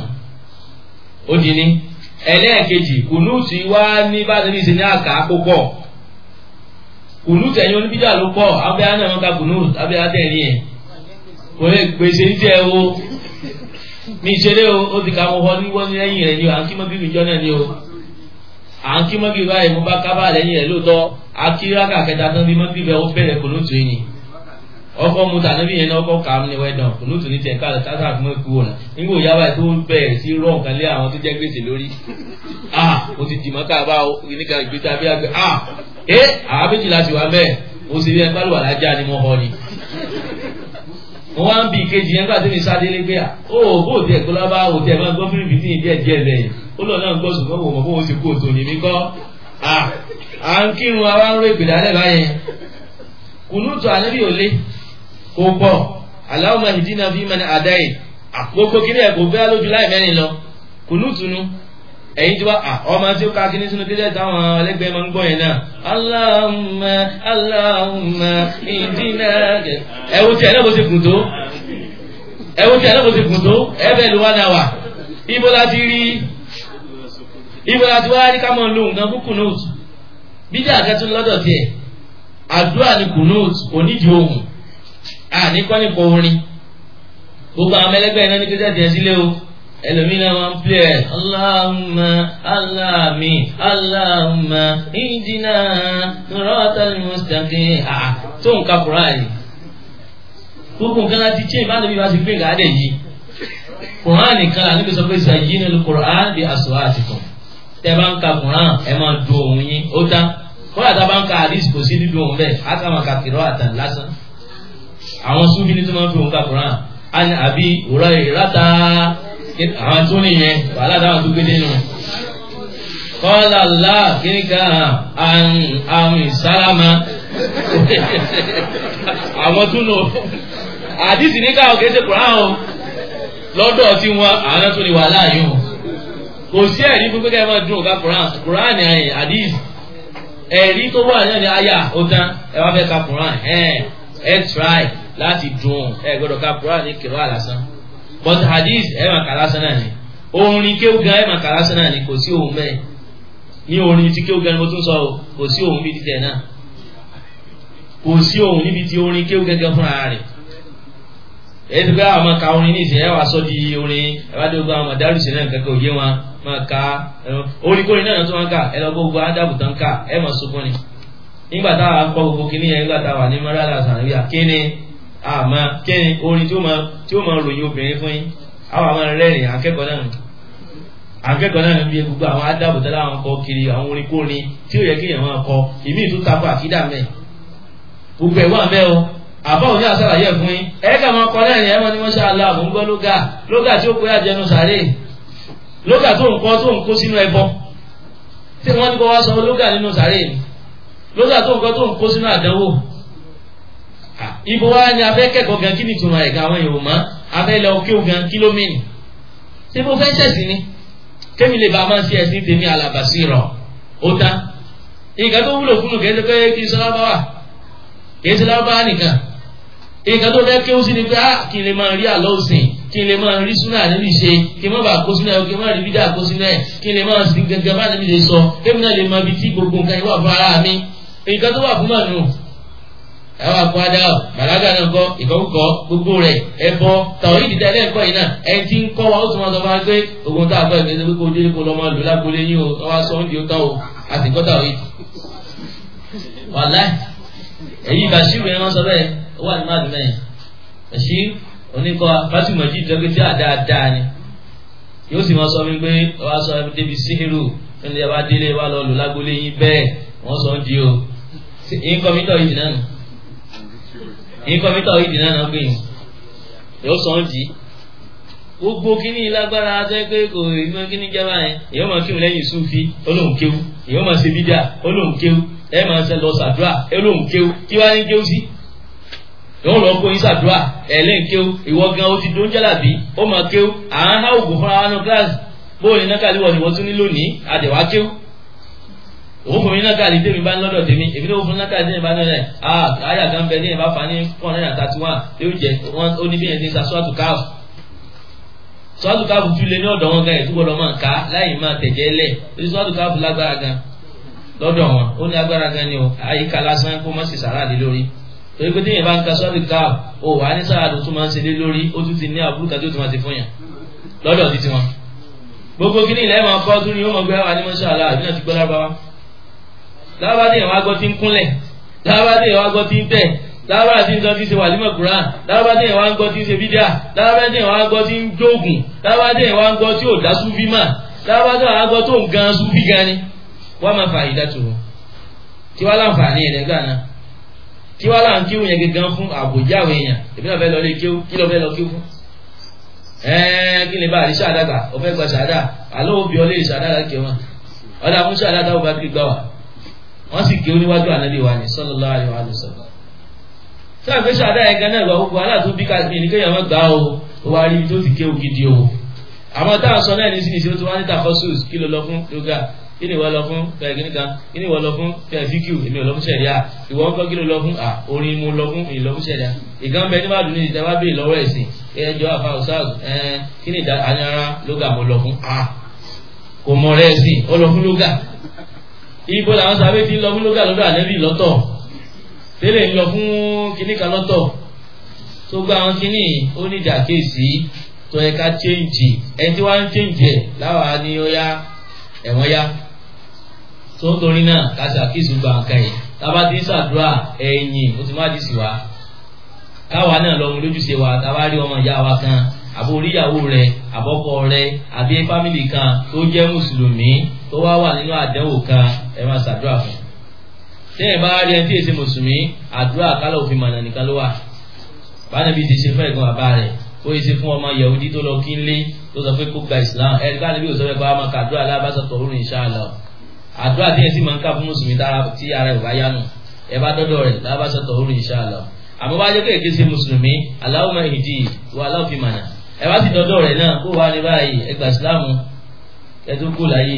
ó di ní ẹlẹ́ẹ̀kejì kùnúùtù wá ní bá tẹ́lẹ̀ ṣe ní àká púpọ̀ kùnúùtù ẹ̀yin oníbíjà ló pọ̀ abẹ́ àná wọn ka kùnúùtù abẹ́ àtẹ̀rí ẹ̀ kò lè gbèsè ní tiẹ̀ o mi ìṣeré o ó ti ka mo họ níwọ́ ní lẹ́yìn rẹ̀ ni o à ń kí mọ́gìrì jọ náà ni o à ń kí mọ́gìrì báyìí mo bá kábà lẹ́yìn rẹ̀ lóòótọ́ akíráka kẹta tán bí mọ́gìrì bẹ́ẹ̀ ó bẹ̀rẹ̀ kùnúùtù yìí ọkọ mu tà níbi yẹn ní ọkọ kà á ní wẹ́dàn kùnúùtù ní tiẹ̀ káàlẹ̀ káàtà fún mi kú ọ̀nà nígbà òyà báyìí tó bẹ̀rẹ̀ sí rọ̀ nǹkan lé àwọn tó jẹ́ gbèsè lórí ah mo ti dìmọ́ káàbá o nígbà ìgbésí abẹ́ àgbẹ̀ ah ẹ àwọn méjìlá ti wà bẹ́ẹ̀ mo sì rí ẹ bá lù wà lájà ni mo họ ni mo wá ń bi ìkejì yẹn gbàdé mi sáde lé pé à ó bó tiẹ̀ kó lábá ó tiẹ̀ máa gbọ́ fún ibi tí ì díẹ̀ díẹ̀ lẹ́yìn ó lọ náà gbọ́ ṣùgbọ́n wò mọ̀ bó o ti kú òtò ní mi kọ́ à à ń kírun àwa ń ro ìpèdè alẹ́ báyẹn kùnúùtù ànábì ò lé kó pọ̀ Allahumma ihdina fi man hadayt àkókò kíní ẹ̀ kò bẹ́ẹ̀ lójú láì mẹ́rin lọ kùnúùtù nu ẹ̀yin tí wá ọmọ tí ó ká kíní sínú kílẹ̀ táwọn ẹlẹ́gbẹ́ máa ń gbọ́ yẹn náà Allahumma Allahumma ihdina ẹ̀wù tí ẹ̀ náà bó ti kùn tó ẹ̀wù tí ẹ̀ náà bó ti kùn tó ẹ̀bẹ̀ ló wá náà wà ibo la ti rí ibo la ti wá rí ká máa lo nǹkan fún kùnúùtù bíjà akẹ́tún lọ́dọ̀ tiẹ̀ àdúrà ni kùnúùtù onídìí ohùn àníkọ́ nípa orin gbogbo àwọn ẹlẹgbẹ́ iná ní kí jáde sílé o ẹlòmínà máa ń pè ẹ́ Allahumma aláàmì Allahumma ìdínà siratal mustaqim àà tó nǹkan kura yìí gbogbo nǹkan láti tí ìbánu bí wàá ti gbé gàdé yìí Quran nìkan là níbi sọ pé zayyinu al-Quran bi aswatikum tẹ bá ń ka Quran ẹ máa do òun yín ó dá kọ́lá tá a bá ń ka hadith kò sí dídùn òun bẹ́ẹ̀ á kà máa ka kìrọ́ àtàn lásán àwọn súnfì ní tó máa ń fi òun ka Quran ani àbí òrọ̀ ìráta àwọn tó nìyẹn wàhálà táwọn tó gbé nínú. kọ́lá là kíní kan àmì sálámà àwọn tó nù àdìsí ní káwọn kìí ṣe Quran o lọ́dọ̀ tí wọn àwọn tó ní wàhálà yìí o kò sí ẹ̀rí pé kẹ́kẹ́ máa dùn ká Quran Quran ni àyè àdìsí ẹ̀rí tó wà ní àyà ó tán ẹ wá fẹ́ ka Quran ẹ̀ ẹ̀ try láti dùn ẹ gbọ́dọ̀ ka Quran ní kìlọ àlásán but hadith ẹ máa kà lásán náà ni orin kéwù gan ẹ máa kà lásán náà ni kò sí òun bẹ́ẹ̀ ní orin tí kéwù gan ni mo tún sọ o kò sí òun bíi títẹ náà kò sí òun níbi tí orin kéwù gẹ́gẹ́ fúnra rẹ̀ èyí ti pé àwọn máa ka orin ní ìsìn ẹ wàá sọ di orin ẹ wá dé gbogbo àwọn mọ̀dárùsì náà kankan òye wọn máa ka orin kórin náà tó máa ń kà ẹ lọ gbogbo ádàbù tán ká ẹ máa sunkún ni nígbà táwa kọ gbogbo kínní yẹn nígbà táwa ní mọ́rálà sànúyà kíni àmọ́ kẹ́ni orin tí ó máa tí ó máa ròyìn obìnrin fún yín àwọn àwọn rẹ́rìn akẹ́kọ̀ọ́ náà akẹ́kọ̀ọ́ náà bí gbogbo àwọn adábòtá láwọn kọ kiri àwọn orin kórin tí ó yẹ kí èèyàn máa kọ ìmí ìtú takọ àkídà mẹ́ gbogbo ẹ̀ wà mẹ́ o àbá òní àṣàlàyé ẹ̀ fún yín ẹ̀ kà máa kọ lẹ́rìn ẹ̀ wọ́n ní wọ́n ṣe àlọ́ àmọ́ ń gbọ́ lóga lóga tí ó pé àjẹnu sàárè lóga tó ń kọ́ tó ń kó sínú ẹbọ tí wọ́n ní kó wá sọ lóga nínú sàárè ni lóga tó ń kọ́ tó ń kó sínú àdánwò ibo wa ni abẹ́ kẹ́kọ̀ọ́ gan kí ni ìtumọ̀ ẹ̀ka àwọn èèyàn mọ́ abẹ́ lọ kí o gan kílómìnì ṣé mo fẹ́ ṣẹ̀sìn ni kémi lè bá a máa ṣe ẹ̀sìn tèmi alàbàṣì rọ̀ ó tán nǹkan tó wúlò fún un kìí ṣe pé kí n sọ lábá wà kìí ṣe lábá nìkan nǹkan tó fẹ́ kí ó sì ni pé á kí n lè máa rí àlọ́ òsìn kí n lè máa rí súnà níbi ṣe kí n má bàa kó sínú ẹ̀ kí n má rí bídà kó sínú ẹ̀ kí n lè máa sin gẹ́gẹ́ bá níbi lè sọ kémi náà lè máa bi tí gbogbo nǹkan yìí wà fún ara mi nǹkan tó wà fún mànú ẹwà kó adá ọ bàlágà náà kọ ìkọkọ gbogbo rẹ ẹbọ tàwọn ìdílé ẹlẹ́ẹ̀kọ́ yìí náà ẹni tí ń kọ́ wa ó tún wọn sọ fún wa pé ogun tá a kọ́ ìgbésẹ̀ pé kó o délé kó lọ́ máa lò lágbólé yín o wọ́n wá sọ oúnjẹ ó tán o a sì kọ́ tàwọn ìdí. wàláì èyí Bashir yẹn wọ́n sọ bẹ́ẹ̀ ó wà ní máàlú mẹ́yìn Bashir oníkọ́ Fatima jí ìjọba tí a dáadáa ni yóò sì máa sọ mi pé wọ́n á sọ débi síhìrù nílé ẹ bá délé wà lọ lò lágbólé yín bẹ́ẹ̀ wọ́n sọ ń di o ìkọ́mítọ̀ yìí náà nù ìkọ́mítọ̀ yìí dìnnà náà gbìyànjú yóò sọ ń di gbogbo kíní lágbára tẹ́ pé kò ìmọ̀ kíní jẹ́bà yẹn èyí máa kírun lẹ́yìn sufi olóhùn kéwú èyí máa ṣe bídà olóhùn kéwú ẹ máa ṣe lọ sàdúrà olóhùn kéwú kí wàá ní kéwú sí yóò lọ kó yín sàdúrà ẹlẹ́yìn kéwú ìwọ gan o ti dó ń jálàbí ó máa kéwú à ń há ògùn fúnra wa nù kíláàsì bóyá ní nákàlí wọ̀ ni wọ́n tún ní lónìí àdèwà kéwú òun fún mi náà káàdì tèmi bá ń lọ́dọ̀ tèmi èmi náà fún mi náà káàdì tèmi bá ń lọ́dọ̀ ẹ̀ ah àyà kan bẹ ní ìbá fa ní four hundred and thirty one yóò jẹ wọn ó ní bí yẹn ti ń sa sọ́ọ̀tù káàfù sọ́ọ̀tù káàfù tún lé ní ọ̀dọ̀ wọn gan ẹ̀ tó gbọ́dọ̀ máa ká láì máa tẹ̀jẹ́ lẹ̀ lórí sọ́ọ̀tù káàfù lágbára gan lọ́dọ̀ wọn ó ní agbára gan ni o àyíká lásán kó má sì sàrà lé lórí torí pé téèyàn bá ń ka sọ́ọ̀tù káàfù ó wà ní sáà tó tún máa ń ṣe lé lórí ó tún ti ní àbúrò kan tó tún máa ti fún yàn lọ́dọ̀ títí wọn gbogbo kí ni ilẹ̀ máa kọ́ tún ni ó mọ̀ gbé wà ní mọ́ṣáláà àbí náà ti gbọ́ lábáwá lábàdé yẹn wá gbọ́ tí ń kúnlẹ̀ lábàdé yẹn wá gbọ́ tí ń tẹ̀ lábàdé tí ń sọ tí ń ṣe wàlímọ̀ kuran lábàdé yẹn wá ń gbọ́ tí ń ṣe bídíà lábàdé yẹn wá ń gbọ́ tí ń jóògùn lábàdé yẹn wá ń gbọ́ tí ò dá súfì mà lábàdé yẹn wá ń gbọ́ tó ń gan súfì gan ni wọ́n máa fa ìdá tó tí wàá láǹfààní rẹ̀ gbà náà tí wàá láǹ kí wọ́n yẹn gangan fún àbòjá àwọn èèyàn èmi náà fẹ́ lọ lé kéwú kí lọ fẹ́ lọ kéwú fún ẹ̀ẹ́n kí ni bá àríṣà àdàgbà ọ̀fẹ́ gba ṣàdá àlọ́ òbí ọlé ìṣàdá láti wọn ọ̀dà fún ṣàdá táwọn bá kiri gbà wá wọ́n sì ké oníwájú ànábì wa ni sallallahu alaihi wa sallam. sáà pé ṣàdá ẹ̀gá náà gba gbogbo aláàtú bí káàkiri ní kéèyàn má gbà ó ó wá rí ibi tó ti ké ògidì o. àmọ́ táwọn sọ náà ní sí ní sí ó ti wá ní tafosus kí ló lọ fún yoga kí ni ìwọ lọ fún kẹ́kẹ́ kan kí ni ìwọ lọ fún fíkìú èmi ò lọ fún sẹ̀ríà ìwọ ń kọ́ kí ló lọ fún orin mu lọ fún ìlọ fún sẹ̀ríà ìgbà bẹ nígbà dùn ní ìtẹ́ wá bèè lọ́wọ́ ẹ̀sìn ẹjọ́ àfa ọ̀sáàz kí ni ìdára lóga mo lọ fún kò mọ̀ rẹ̀ ẹ̀sìn ó lọ fún lóga ibo làwọn sábẹ́ ti ń lọ fún lóga lọ́dọ̀ ànẹ́bí lọ́tọ̀ tẹ́lẹ̀ ń lọ fún kinní kan lọ́tọ̀ tó gba àwọn kinní ó ní ìdàkejì tó yẹ ká chéǹjì ẹni tí wọ́n ń chéǹjì ẹ̀ láwa ni ó yá ẹ̀wọ̀n yá tó ń torí náà ká ṣàkíyèsí gba nǹkan yìí tába ti ń ṣàdúrà ẹ̀yìn ó ti má di sí wa káwa náà lọ mú lójúṣe wa tába rí ọmọ ìyá wa kan àbò oríyàwó rẹ àbọ́kọ rẹ àbí fámìlì kan tó jẹ́ mùsùlùmí tó wá wà nínú àdánwò kan ẹ máa ṣàdúrà fún tẹ́yìn bá rí ẹni tí èsì mùsùlùmí àdúrà kálọ̀ òfin mọ̀nà nìkan ló wà bánàbí ti ṣe fún ẹ̀gbọ́n bàbá rẹ̀ ó yẹ ṣe fún ọmọ yahudi tó lọ kí ń lé tó sọ pé kó gba islam ẹni bá níbi òsọ pé máa ka àdúrà alábàṣọ tọrùn inshallah àdúrà tí yẹn sì máa ń ká fún mùsùlùmí tí ara ẹ̀ bá yánu ẹ bá dọ́dọ̀ rẹ̀ alábàṣọ tọrùn inshallah àmọ́ bá jẹ́ kéèké ṣe mùsùlùmí Allahumma ihdi wa aláwọ̀ fi mọ̀nà ẹ bá sì dọ́dọ̀ rẹ̀ náà kó wá ní báyìí ẹ gba islam ẹ tó kó láyé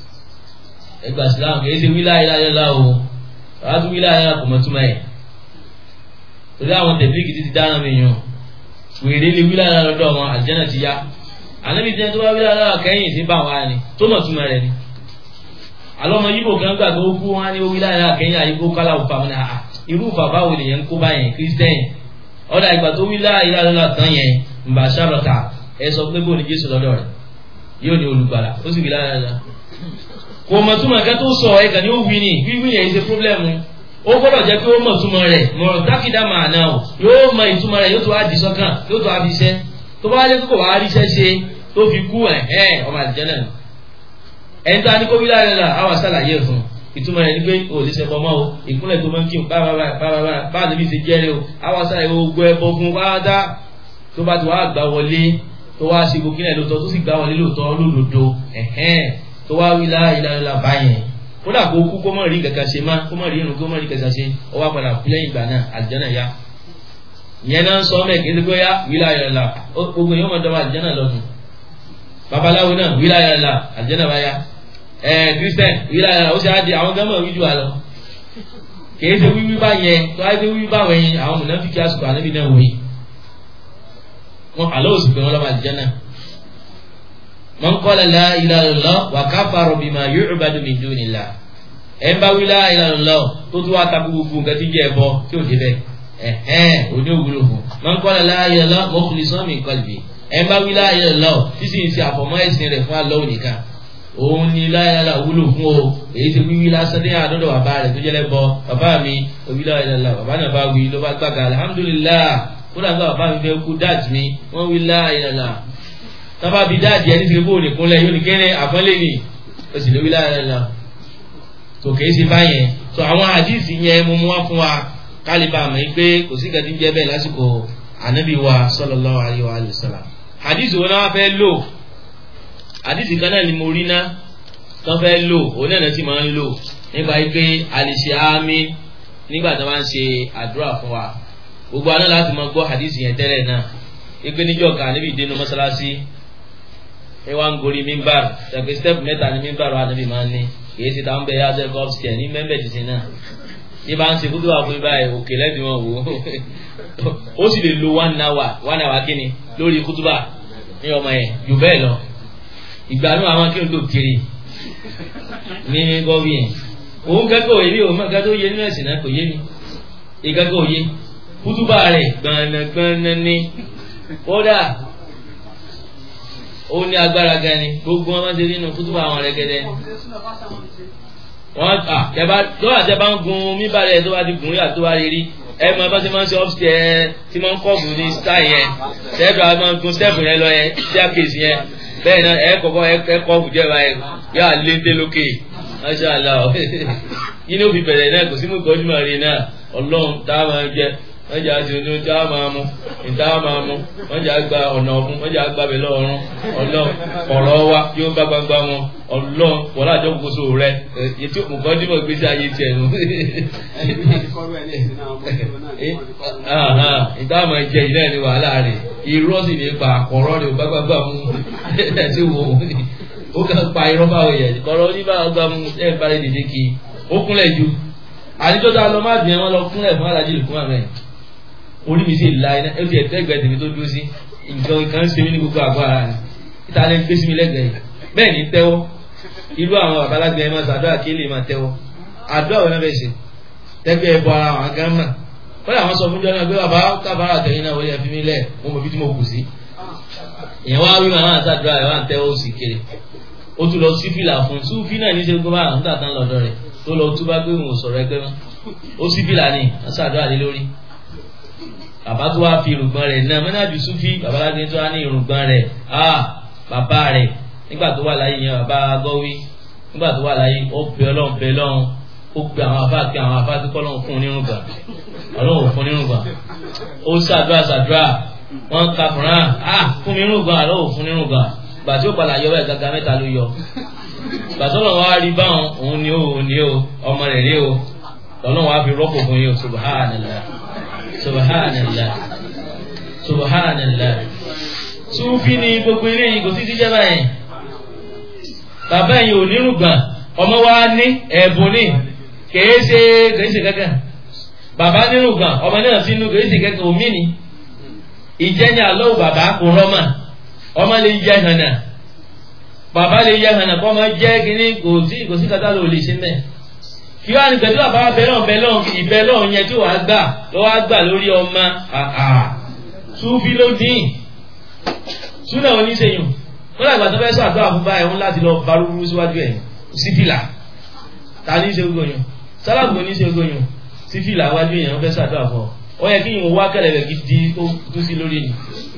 ẹ gba islam kì í ṣe wílá ilá ilá o àwọn tó wílá ilá kò mọ̀ túmọ̀ ẹ̀ torí àwọn tẹ̀blíkì ti ti dáná mi yàn wèrè lè wílá ilá lọ́dọ̀ wọn àlùjánnà ti yá ànábi jẹ́ tó bá wílá ilá kẹ́yìn sí bá wa ni tó mọ̀ túmọ̀ rẹ̀ ni alọ́mọ yíbò kan gbàgbé ó kú wọn á ní wílá ilá kẹ́yìn àyíkó kálá òfà wọn ni àà irú bàbá wo lèyẹn ń kó báyẹn kírísítẹ́yìn ọ̀dà ìgbà tó wílá ilá ilá tán yẹn mbà sábàtà ẹ sọ pé bóun ni Jésù lọ́dọ̀ rẹ̀ yóò ní olùgbàlà ó sì wílá ilá kò mọ̀ túmọ̀ ẹ̀ka tó sọ ẹ̀ka ni ó wí ni wíwí yẹn ṣe pírọ́blẹ́mù ó gbọ́dọ̀ jẹ́ pé ó mọ̀ túmọ̀ rẹ̀ mọ̀ dákìdá màá náà o yóò mọ ìtumọ̀ rẹ̀ yóò tó wá di sọ́kàn yóò tó wá fi iṣẹ́ tó bá wáyé kókò wá rí iṣẹ́ ṣe tó fi kú ẹ̀ ẹ́ ọmọ àdìjẹ́ náà ẹni tó a ní kó wí láàrin là àwọn àṣàlàyé fún ìtumọ̀ rẹ̀ ní pé o lè ṣe pọ̀mọ́ o ìkúnlẹ̀ tó máa ń kí o bá níbi ti jẹ́rẹ́ o àwọn àṣàlàyé gbogbo ẹbọ fún wáádá tó bá ti wá gbà wọlé tó wá ṣe gbogbo kílẹ̀ lóòótọ́ tó sì gbà wọlé lóòótọ́ lódodo ẹ̀hẹ́n tó wá wí láìláìlá báyẹn kódà kó kú kó mọ̀ rí kankan ṣe má kó mọ̀ rí irun kó mọ̀ rí kankan ṣe ó wá padà kú lẹ́yìn ìgbà náà àlùjánnà yá ìyẹn náà ń sọ mẹ́ kí ẹsẹ̀ yá wí láìláìlá gbogbo yẹn ó mọ̀ dọ́wọ́ àlùjánnà lọ́dún babaláwo náà wí láìláìlá àlùjánnà bá yá ẹ kristian wí láìláìlá ó ṣe á di àwọn gánmọ̀ wí jù wá lọ kìí ṣe wíwí bá yẹn tó á ṣe wíwí bá wẹ̀yìn àwọn mùnàfíkì àsùkò ànábì náà wòye wọn àlọ́ òsì pé wọn lọ́ba àlùjánnà man qala la ilaha illallah wa kafara bima yu'badu min dunillah ẹ bá wí la ilaha illallah tó tó wá takú gbogbo nǹkan tí jẹ́ ẹbọ tí ò dé bẹ́ẹ̀ ẹ̀hẹ́n òní òwúlò fún man qala la ilaha illallah mukhlisan min qalbi ẹ bá wí la ilaha illallah tí sì ń ṣe àfọ̀mọ́ ẹ̀sìn rẹ̀ fún Allah nìkan òun ni la ilaha illallah wúlò fún o èyí ti wíwí lásán ní àdọ́dọ̀ bàbá rẹ̀ tó jẹ́lẹ̀ bọ bàbá mi òwí la ilaha illallah bàbá náà bá wí ló bá gbàgà alhamdulillah kódà gbà bàbá mi fẹ́ kú dáàtì mi wọ́n wí la ilaha illallah tọ́ba bi dáàdì ẹni tí kò ní kúnlẹ̀ yóò ní kéré àpọ́nlé ni o sì lóbi lára lọ tó kèé sí báyẹn tó àwọn àdìsí yẹn mo mú wá fún wa kálíbà mọ̀ pé kò sí gàdí jẹ́ bẹ́ẹ̀ lásìkò ànábì wa sallallahu alaihi wa sallam àdìsí wọn náà fẹ́ lò àdìsí kan náà ni mo rí ná tó fẹ́ lò òun náà ti máa ń lò nípa pé àlìṣe àmì nígbà tó máa ń ṣe àdúrà fún wa gbogbo àná láti máa gbọ́ àdìsí yẹn tẹ́lẹ̀ náà ìpè níjọ́ kan níbi ìdénú mọ́sálásí ẹ wá ń gorí mímbàr ṣàpè step mẹ́ta ní mímbàr wa níbi máa ń ní kìí ṣe táwọn bẹ yájẹ gọfsìkẹ ní mẹmbẹ ti ṣe náà ní bá ń ṣe kúndùn àpò báyìí òkè lẹ́bi wọn wò ó ó sì lè lo one hour one hour kíni lórí kútùbà ní ọmọ yẹn jù bẹ́ẹ̀ lọ ìgbà náà àwọn kí n tó kiri ní gọ́bí yẹn òun kẹ́kọ̀ọ́ òye mi òun mọ̀ kẹ́kọ̀ọ́ òye nínú ẹ̀sìn náà kò yé mi ìkẹ́kọ̀ọ́ òye kútùbà rẹ̀ gbọ̀nàgbọ̀nà ni kódà ó ní agbára gan ni gbogbo wọn máa ń ṣe nínú kútùbà àwọn rẹ̀gẹ̀dẹ̀ wọn à tẹ́bá tó àtẹ́bá ń gun míbalẹ̀ tó bá ti gùn rí àti tó bá rí rí ẹ máa bá ti máa ń ṣe upstairs tí máa ń kọ́ọ̀bù ní style yẹn tẹ́bí àwọn máa ń gun step yẹn lọ yẹn staircase yẹn bẹ́ẹ̀ náà ẹ kọ́kọ́ ẹ kọ́ọ̀bù díẹ̀ báyẹn yóò léńté lókè masha allah yìí ní òfin bẹ̀rẹ̀ náà kò sí mú ìkọ́jú máa rí náà ọlọ́run tá a máa jẹ wọ́n jẹ́ àti ojú tá a máa mú ìta a máa mú wọ́n jẹ́ àgbà ọ̀nà ọ̀fun wọ́n jẹ́ àgbà bẹ̀lẹ̀ ọ̀run ọlọ́run ọ̀rọ̀ wa yóò bá gbangba wọn ọlọ́run wọ́n lájọ́ kóso rẹ ètò ìkọ́jú mọ̀ gbèsè ayé tiẹ̀ nù. ìta a máa jẹ ìlú ẹ̀ ní wàhálà rẹ̀ irọ́ sì ní pa àkọ́rọ́ rẹ̀ bá gbangba mú ẹ̀ tí wò ó kàn pa irọ́ báwo yẹ kọ́rọ́ oníbàá gbà mú ẹ̀ bá rẹ̀ dìde kí ó kúnlẹ̀ ju àdìjọ́ tá a lọ má bìí wọn lọ kúnlẹ̀ fún alájí lùkún àmẹ́ orí mi sì la iná ó ti ẹ̀tẹ́ ẹgbẹ́ tèmi tó dúró sí nǹkan kan ṣe mí ní gbogbo àgọ́ ara rẹ̀ níta lè gbé sí mi lẹ́gbẹ̀ẹ́ yìí bẹ́ẹ̀ ni tẹ́wọ́ irú àwọn babalágbé ẹ̀ máa ṣàdúrà kí lè máa tẹ́wọ́ àdúrà wọn bẹ́ẹ̀ ṣe tẹ́gbẹ́ ẹ̀ bọ ara àwọn gan mà wọ́n àwọn sọ fún jọ́ náà pé bàbá kábàárà tẹ̀yìn náà wọlé ẹ̀fí mi lẹ̀ mo mọ̀ bí tí mo kù sí ìyẹn wá wí màmá àṣàdúrà ẹ̀ wá ń tẹ́wọ́ sí kiri ó tún lọ sí fìlà fún súfì náà ní ṣe gbọ́ bá àwọn nígbà tán lọ́dọ̀ rẹ̀ tó lọ túbá pé òun ò sọ̀rọ̀ ẹgbẹ́ mọ́ ó sí fìlà ní wọ́n ṣàdúrà lé lórí bàbá tó wá fi irùngbọ̀n rẹ̀ náà mẹ́nàjù súfì babalágbé tó wá ní irùngbọ̀n rẹ̀ ah bàbá rẹ̀ nígbà tó wà láyé yẹn bàbá gọ́wí nígbà tó wà láyé ó bẹ ọlọ́run bẹ lọ́run ó pe àwọn afá pe àwọn afá tó kọ́ lọ́run fún un nírùngbọ̀n ọlọ́run ò fún un nírùngbọ̀n ó ṣàdúrà ṣàdúrà wọ́n ka kùnrán ah fún mi nírùngbọ̀n àlọ́ ò fún nírùngbọ̀n gbà tí ó padà yọ bẹ́ẹ̀ gàgà mẹ́ta ló yọ gbà tó lọ́wọ́ wá rí báwọn òun ni ó òun ni ó ọmọ rẹ̀ rí o lọ́lọ́wọ́ wá fi rọ́pò fún yín o subhanallah subhanallah subhanallah Súfì ni gbogbo eré yìí kò sí ti jẹ́ báyìí bàbá yìí ò nírùngbọ̀n ọmọ wa ní ẹ̀bùn ní kèé ṣe kèé ṣe kankan bàbá nírùngbọ̀n ọmọ náà sínú kèé ṣe kankan omi ni ìjẹ́ni àlọ́ bàbá kò rọ́mà ọmọ lè yẹ hànà bàbá lè yẹ hànà kọ́ ọmọ jẹ́ kínní kò sí kò sí kátà ló lè ṣe mẹ́ kí wàá ní pẹ̀lú bàbá bẹ́lọ̀ bẹ́lọ̀ ìbẹ́lọ̀ yẹn tí wàá gbà lọ́wọ́ gbà lórí ọmọ Súfì ló dín súnà oníṣẹ́yìn wọ́n làgbà tó fẹ́ sọ àdúrà fún báyìí wọn láti lọ barúburú síwájú ẹ̀ sífìlà ta ní í ṣe gbóyún sálàbù ní í ṣe gbóyún sífìlà wájú yẹn wọ́n fẹ́ sọ àdúrà fún ọ ó yẹ kí ìwọ̀n wá kẹlẹ̀bẹ̀ gidi tó tú sí lórí ni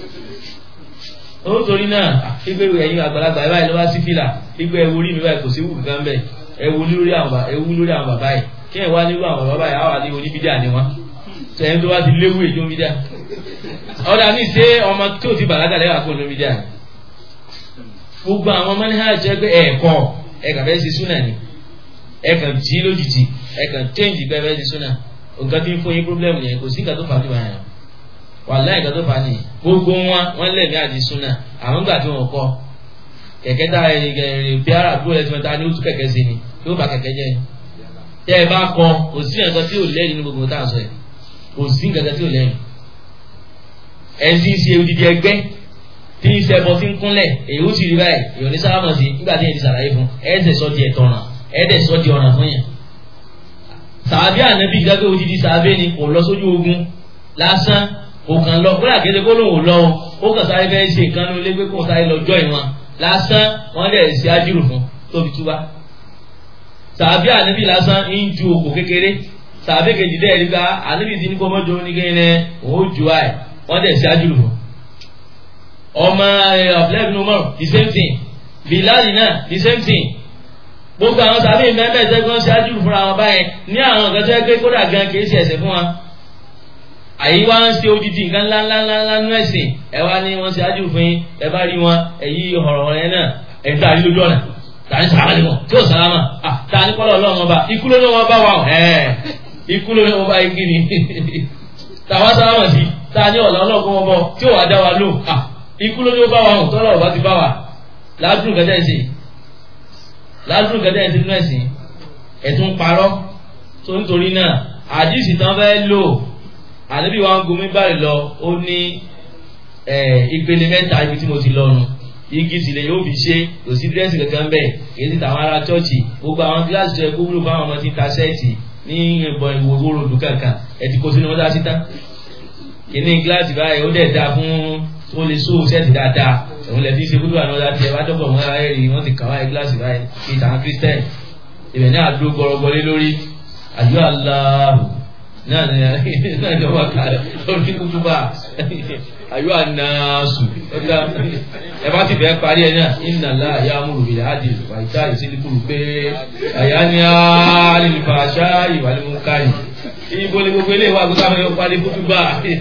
nítorí náà igbe ẹ̀yin àgbàlagbà ẹ báyìí ló wá sí fìlà igbe ẹwu rí mi báyìí kò sí wù gán bẹ́ẹ̀ ẹwu lórí àwọn ẹwu lórí àwọn bàbá yìí kí ẹ wá nírú àwọn bàbá báyìí àwọn àti oníbídà ni wọn sẹ́yìn tó wá ti léwu èdè oníbídà ọ̀dà mi ṣe ọmọ tí ò ti bàlágà lẹ́wà kó oníbídà ni gbogbo àwọn manhaj jẹ́ pé ẹ̀kọ́ ẹ̀kà fẹ́ ṣe súnà ni ẹ̀kà jí lójijì ẹ̀kà change pé fẹ́ ṣe súnà nǹkan tí ń fún yín problem yẹn kò sí nǹkan tó fà á tó bá yẹn wàláì nǹkan tó fà á nìyẹn gbogbo wọn wọn lẹ́mìí àti súnà àwọn gbà tí wọn kọ kẹ̀kẹ́ tá ẹ bí ara àbúrò ẹ̀ tí wọ́n ta ni ó tún kẹ̀kẹ́ sí ni yóò bá kẹ̀kẹ́ jẹ́ ni tẹ́ ẹ bá kọ kò sí nǹkan tí ò lẹ́yìn ní gbogbo tá à ń sọ yìí kò sí nǹkan tí ò lẹ́yìn ẹ̀ ń sì ṣe odidi ẹgbẹ́ tí ń ṣẹbọ tí ń kúnlẹ̀ èyí ó sì rí báyìí èyí ò ní sálámọ̀ sí nígbà tí èyí ti sàlàyé fún ẹ̀ẹ́dẹ̀ sọ di ẹ̀tọ́ ọ̀ràn ẹ̀ẹ́dẹ̀ sọ di ọ̀ràn fún yẹn. sàbí ànábì gbàgbé odidi sàbí ni kò lọ sójú ogun lásán kò kàn lọ kó làgédé kó lóun ò lọ ó kàn sáré fẹ́ ṣe nǹkan ní olé kó sáré lọ jọ ìwọ̀n lásán wọ́n dẹ̀ ṣe ájúrò fún tóbi túbá. sàbí ànábì lásán ń ju òkò kékeré sàbí kejì dẹ́ ẹ̀rí ká ànábì ti ní kó mọ́jọ oníkẹ́yìn òun ó ju àì wọ́n dẹ̀ ṣe ájúrò fún ọmọ abdullahi bin umar the same thing bilali náà the same thing gbogbo àwọn sábẹ́ mẹ́mẹ́ ẹ̀sẹ̀gbọ́n ṣáájú fúnra wọn báyẹn ní àwọn nǹkan tó yẹ pé kódà gan kì í ṣe ẹ̀ṣẹ̀ fún wa àyí wá ń ṣe odidi nǹkan ńláńláńlá nú ẹ̀sìn ẹ wá ní wọ́n ṣáájú fún yín ẹ bá rí wọn èyí ọ̀rọ̀ yẹn náà ẹ̀ ń tàrí lójú ọ̀nà tàní sàlámà wọn tí ò sàlámà tàní kọ́lọ̀ ọlọ́run ọba ikú ló ní wọn bá wà ẹ̀ ikú ló ní wọn bá igi ni tàwa sàlámà sí tàní ọ̀là ọlọ́run wọn bọ̀ tí ò wá dá wa lò ikú ló ní ó bá wa hàn tọ́lọ̀ ọba ti bá wa ládùn kẹjẹ ṣe ládùúgbò kẹtẹ ẹ̀ ti nú ẹ̀sìn ẹ̀tún parọ́ tó nítorí náà àdìsí tán fẹ́ lò ànábì wa ń gomi báyìí lọ ó ní ìpele mẹ́ta ibi tí mo ti lọ́nu igi sílẹ̀ yóò fi ṣe kò sí dírẹ́sì kankan bẹ́ẹ̀ èyí ti tàwọn ará chọ́ọ̀chì gbogbo àwọn gíláàsì tó yẹ kó wúlò fáwọn ọmọ tí ń ta sẹ́ẹ̀tì ní ìbọn ìwòwò ròdù kankan ẹ ti kó sínú mọ́tà síta kìíní gíláàsì báyìí ó dẹ̀ dáa fún ó lè sóò sẹ́ẹ̀tì dáadáa òun lè fi ṣe kúrò àwọn ọ̀dà tiẹ̀ bá dọ́gbọ̀n mọ́ ara rí wọ́n ti kà wáyé gíláàsì báyìí kí ìtàn kírísítẹ́nì ibẹ̀ ní àdó gbọrọgbọlé lórí àjọ aláàbò náà ní náà ní ọwọ́ kàlẹ́ lórí kúkúbà àyọ ànàásù ẹ bá ti fẹ́ parí ẹ náà iná ńlá àyà amúrùbí àdì wàyíká ìsílíkùrù pé àyà ní àlìfà àṣà ìwàlímú káyì ibo ni gbogbo ilé wa gbogbo àwọn ẹ̀kọ́ parí kúkúbà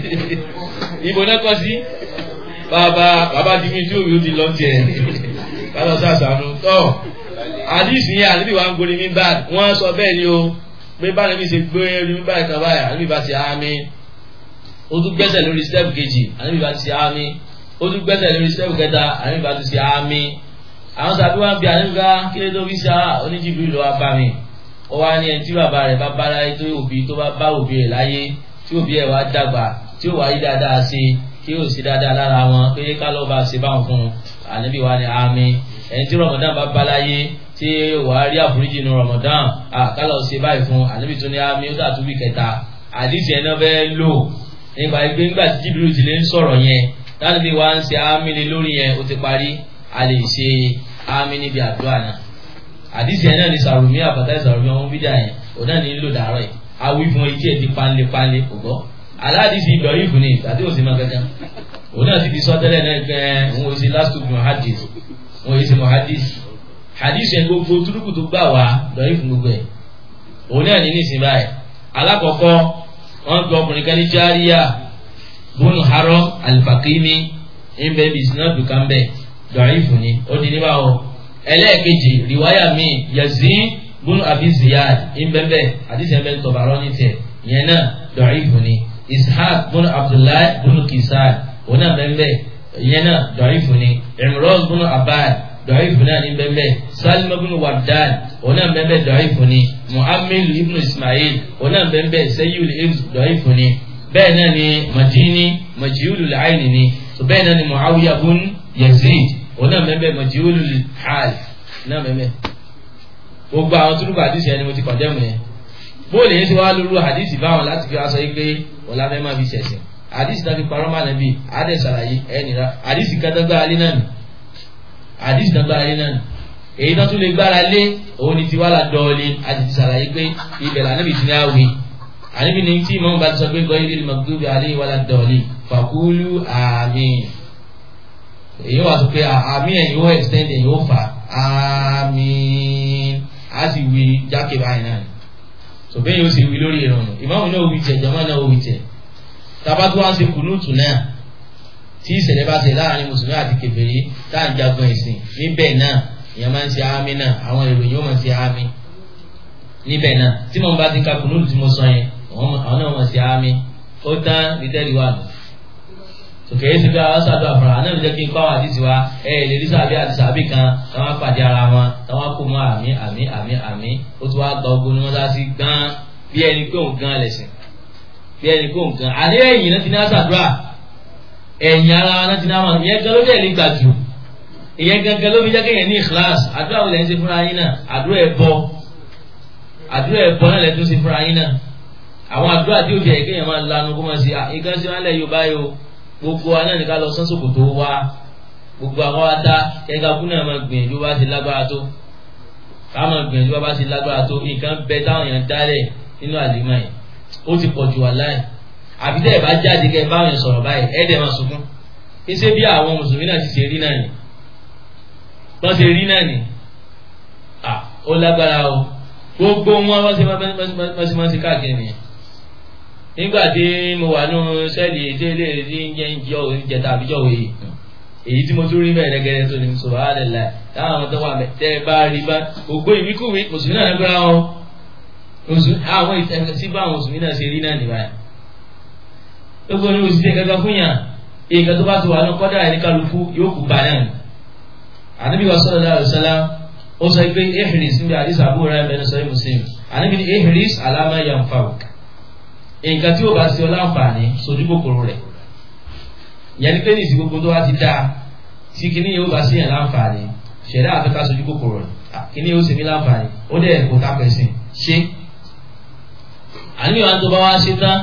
ibo náà kọ́ sí bàbá bàbá ti mi tí òbí ó ti lọ tiẹ̀ kálọ̀ sàṣàánú tọ́ àdìsí yẹn àdìbí wa ń gorí mi bá wọ́n sọ bẹ́ẹ̀ ni o pé bá níbi ṣe gbé orí mi báyìí kan báyìí àdìbí bá ti àmì ó tún gbẹ́sẹ̀ lórí step kejì àdìbí bá ti ṣe àmì ó tún gbẹ́sẹ̀ lórí step kẹta àdìbí bá ti ṣe àmì àwọn sàbí wa ń bi àdìbí ká kí ló tó fi ṣe oníjìbìrì ló wá bá mi ó wá ní ẹni tí bàbá rẹ̀ bá bá láyé tó òbí tó bá bá òbí rẹ̀ láyé tí òbí ẹ̀ wá dàgbà tí ó wá yí dáadáa ṣe tí ó sì dáadáa lára wọn pé ká ló bá ṣe báwọn fún un àdìbí wa ní àmì ẹni tí rọmọdán bá bá láyé tí wàá rí àforíjì nu rọmọdán àkàlọ̀ ṣe báyìí fún ànábì tó ní àmì ó dàtú bí kẹta àdìsí ẹ̀ náà bẹ́ẹ̀ lò nípa ẹgbẹ́ nígbà tí jìbìrì ti lè ń sọ̀rọ̀ yẹn láti bí wàá ń ṣe àmì lé lórí yẹn ó ti parí a lè ṣe àmì níbi àdúrà náà àdìsí ẹ̀ náà ní sàrùmí àbàtà ìsàrùmí ọmọ bídà yẹn òun náà ní lò dàárọ̀ yìí awí fún etí ẹ̀ ti panlé panlé kò gbọ́ aládìsí ìdọ̀rí fún ni tàbí òsì máa gẹ́gẹ́ òun náà ti di sọ́tẹ́lẹ̀ náà gbẹ́ òun ò sí last week muhadis òun ò sí muhadis hadith yẹn gbogbo turuku tó gbà wá lọ́yìn fún gbogbo ẹ̀ òun náà ní nísìnyí báyìí alákọ̀ọ́kọ́ wọ́n gbọ́ ọkùnrin kan ní járíyà bónú harọ́ alifakimi ńbẹ́ bí sinadu kan bẹ́ lọ́yìn fún ni ó di níbà wọ́ ẹlẹ́ẹ̀kejì riwaya mi yazid bónú abi ziyad ńbẹ́ńbẹ́ hadith yẹn bẹ́ẹ̀ tọ̀bàrọ̀ ní tẹ̀ yẹn náà lọ́yìn fún ni ishaq bónú abdullahi bónú kisan òun náà bẹ́ẹ̀ yẹn náà lọ́yìn fún ni imran bónú abad dọ̀ọ́ìfù náà ní bẹ́ẹ̀ salim ibn wardan òun náà bẹ́ẹ̀ dọ̀ọ́ìfù ni muhammed ibn ismail òun náà bẹ́ẹ̀ sayyid ibn dọ̀ọ́ìfù ni bẹ́ẹ̀ náà ni madini majiyulu aini ni so bẹ́ẹ̀ náà ni muawiya ibn yazid òun náà bẹ́ẹ̀ majiyulu hal náà bẹ́ẹ̀ gbogbo àwọn túrúkọ àdìsí ẹni mo ti kọjá mu yẹn bóòlù yẹn ti wá lóru àdìsí báwọn láti fi aṣọ yìí pé ọ̀la fẹ́ máa fi ṣẹ̀ṣẹ̀ àdìsí náà fi parọ́ máa nàbí àdẹ̀ sàlàyé ẹ̀ nira àdìsí kátàgbà alẹ́ náà nì àdìsí náà gbára lé náà nì èyí náà tún lè gbára lé òun ni ti wá la dọ̀ọ̀lì àti ti sàlàyé pé ibẹ̀ là níbi tí ní àwì àníbi ní tí ìmọ̀ bá ti sọ pé gbọ́ ilé magdubi alayhi wala dọ̀ọ̀lì fàkúlù àmín èyí wà sọ pé àmín ẹ̀yìn ó extend ẹ̀yìn ó fà àmín á sì wí jákè báyìí náà ni so bẹ́ẹ̀ yóò sì wí lórí ìrọ̀rùn ìmáàmù náà wí tẹ̀ jàmáà náà wí tẹ̀ tabatu wá sí kùnúùtù náà tí ìṣẹ̀lẹ̀ bá ṣe láàrin mùsùlùmí àti kèfèrí tá à ń jagun ẹ̀sìn níbẹ̀ náà ìyẹn máa ń ṣe àmì náà àwọn ìròyìn ó máa ń ṣe àmì níbẹ̀ náà tí mo bá ti ka kùnúùtù tí mo sọ yẹn àwọn náà máa ṣe àmì ó tán lítẹ́rì wà lọ. tòkè é ti bí àwọn sàdó àfàrà àná ló jẹ́ kí n kọ́ àwọn àdìsí wa ẹ ẹ lè rí sàbí àti sàbí kan táwọn pàdé ara wọn táwọn kó mọ́ àmì àmì àmì àmì ó ti wá gba ogun ní wọ́n sá sí gbọ́n bí ẹni pé òun gan lẹ̀sìn bí ẹni pé òun gan àní ẹ̀yìn náà ti ní àṣàdúrà ẹ̀yìn ara wa náà ti ní àwọn ìyẹn gan ló dẹ̀ lè gbà jù ìyẹn gangan ló fi jẹ́ kéèyàn ní ìkíláàs àdúrà wo lẹ́ ń ṣe fúnra yín náà àdúrà ẹ̀bọ àdúrà ẹ̀bọ náà lẹ́ tún ṣe fúnra yín náà àwọn àdúrà tí ó fi ẹ̀kẹ́ yẹn máa lanu kó máa ṣe nǹkan ṣe wọn lẹ̀ yóò báyìí o gbogbo wa náà ní ká lọ sán sòkòtò wa gbogbo àwọn wa dá kẹ́kẹ́ kú náà máa gbìyànjú bá ti lágbára tó ká máa gbìyànjú bá ti lágbára tó nǹkan bẹ táwọn èèyàn dálẹ̀ nínú àlìmọ́ yìí ó ti pọ̀ jù wà láì àbí tẹ́ ẹ̀ bá jáde kẹ́ ẹ báwọn yẹn sọ̀rọ̀ báyìí ẹ̀ dẹ̀ máa sunkún kí ṣe bí àwọn mùsùlùmí náà ti ṣe rí náà ni wọ́n ṣe rí náà ni ó lágbára o gbogbo wọn wọ́n ṣe máa ṣe káàkiri nìyẹn nígbà tí mo wà nù sẹ́ẹ̀lì ìdílé ní jẹ́ ìjẹta àbíjọ́ wòye èyí tí mo tún rí bẹ́ẹ̀ rẹ́gẹ́rẹ́ tó ní sọ̀rọ̀ àdẹ̀là táwọn ọmọ tó wà bẹ̀ tẹ́ ẹ bá rí bá gbogbo ìwíkúwí mùsùlùmí náà lágbára wọn àwọn ìtẹ̀sí bá àwọn mùsùlùmí náà ṣe rí náà nìbàyà gbogbo ní òṣìṣẹ́ kankan fún yàn èèkàn tó bá ti wà ní kọ́dà ẹni kálukú yóò kú bá náà ni ànábì wa sallallahu alaihi wasallam ó sọ pé ehris níbi àdìsá àbúrò rẹ̀ bẹ́ẹ̀ sọ muslim àníbi ní ehris alama yanfa'uk nǹkan tí ó bá ṣe ọ láǹfààní sojú kòkòrò rẹ̀ ìyẹn ni pé ní ìsìn gbogbo tó wá ti dáa tí kinní yóò bá ṣe yàn láǹfààní ṣẹ̀dá àfẹ́ká sojú kòkòrò rẹ̀ kinní yóò ṣe mí láǹfààní ó dẹ̀ kó tá pẹ̀sìn ṣe àníyàn tó bá wá ṣe tán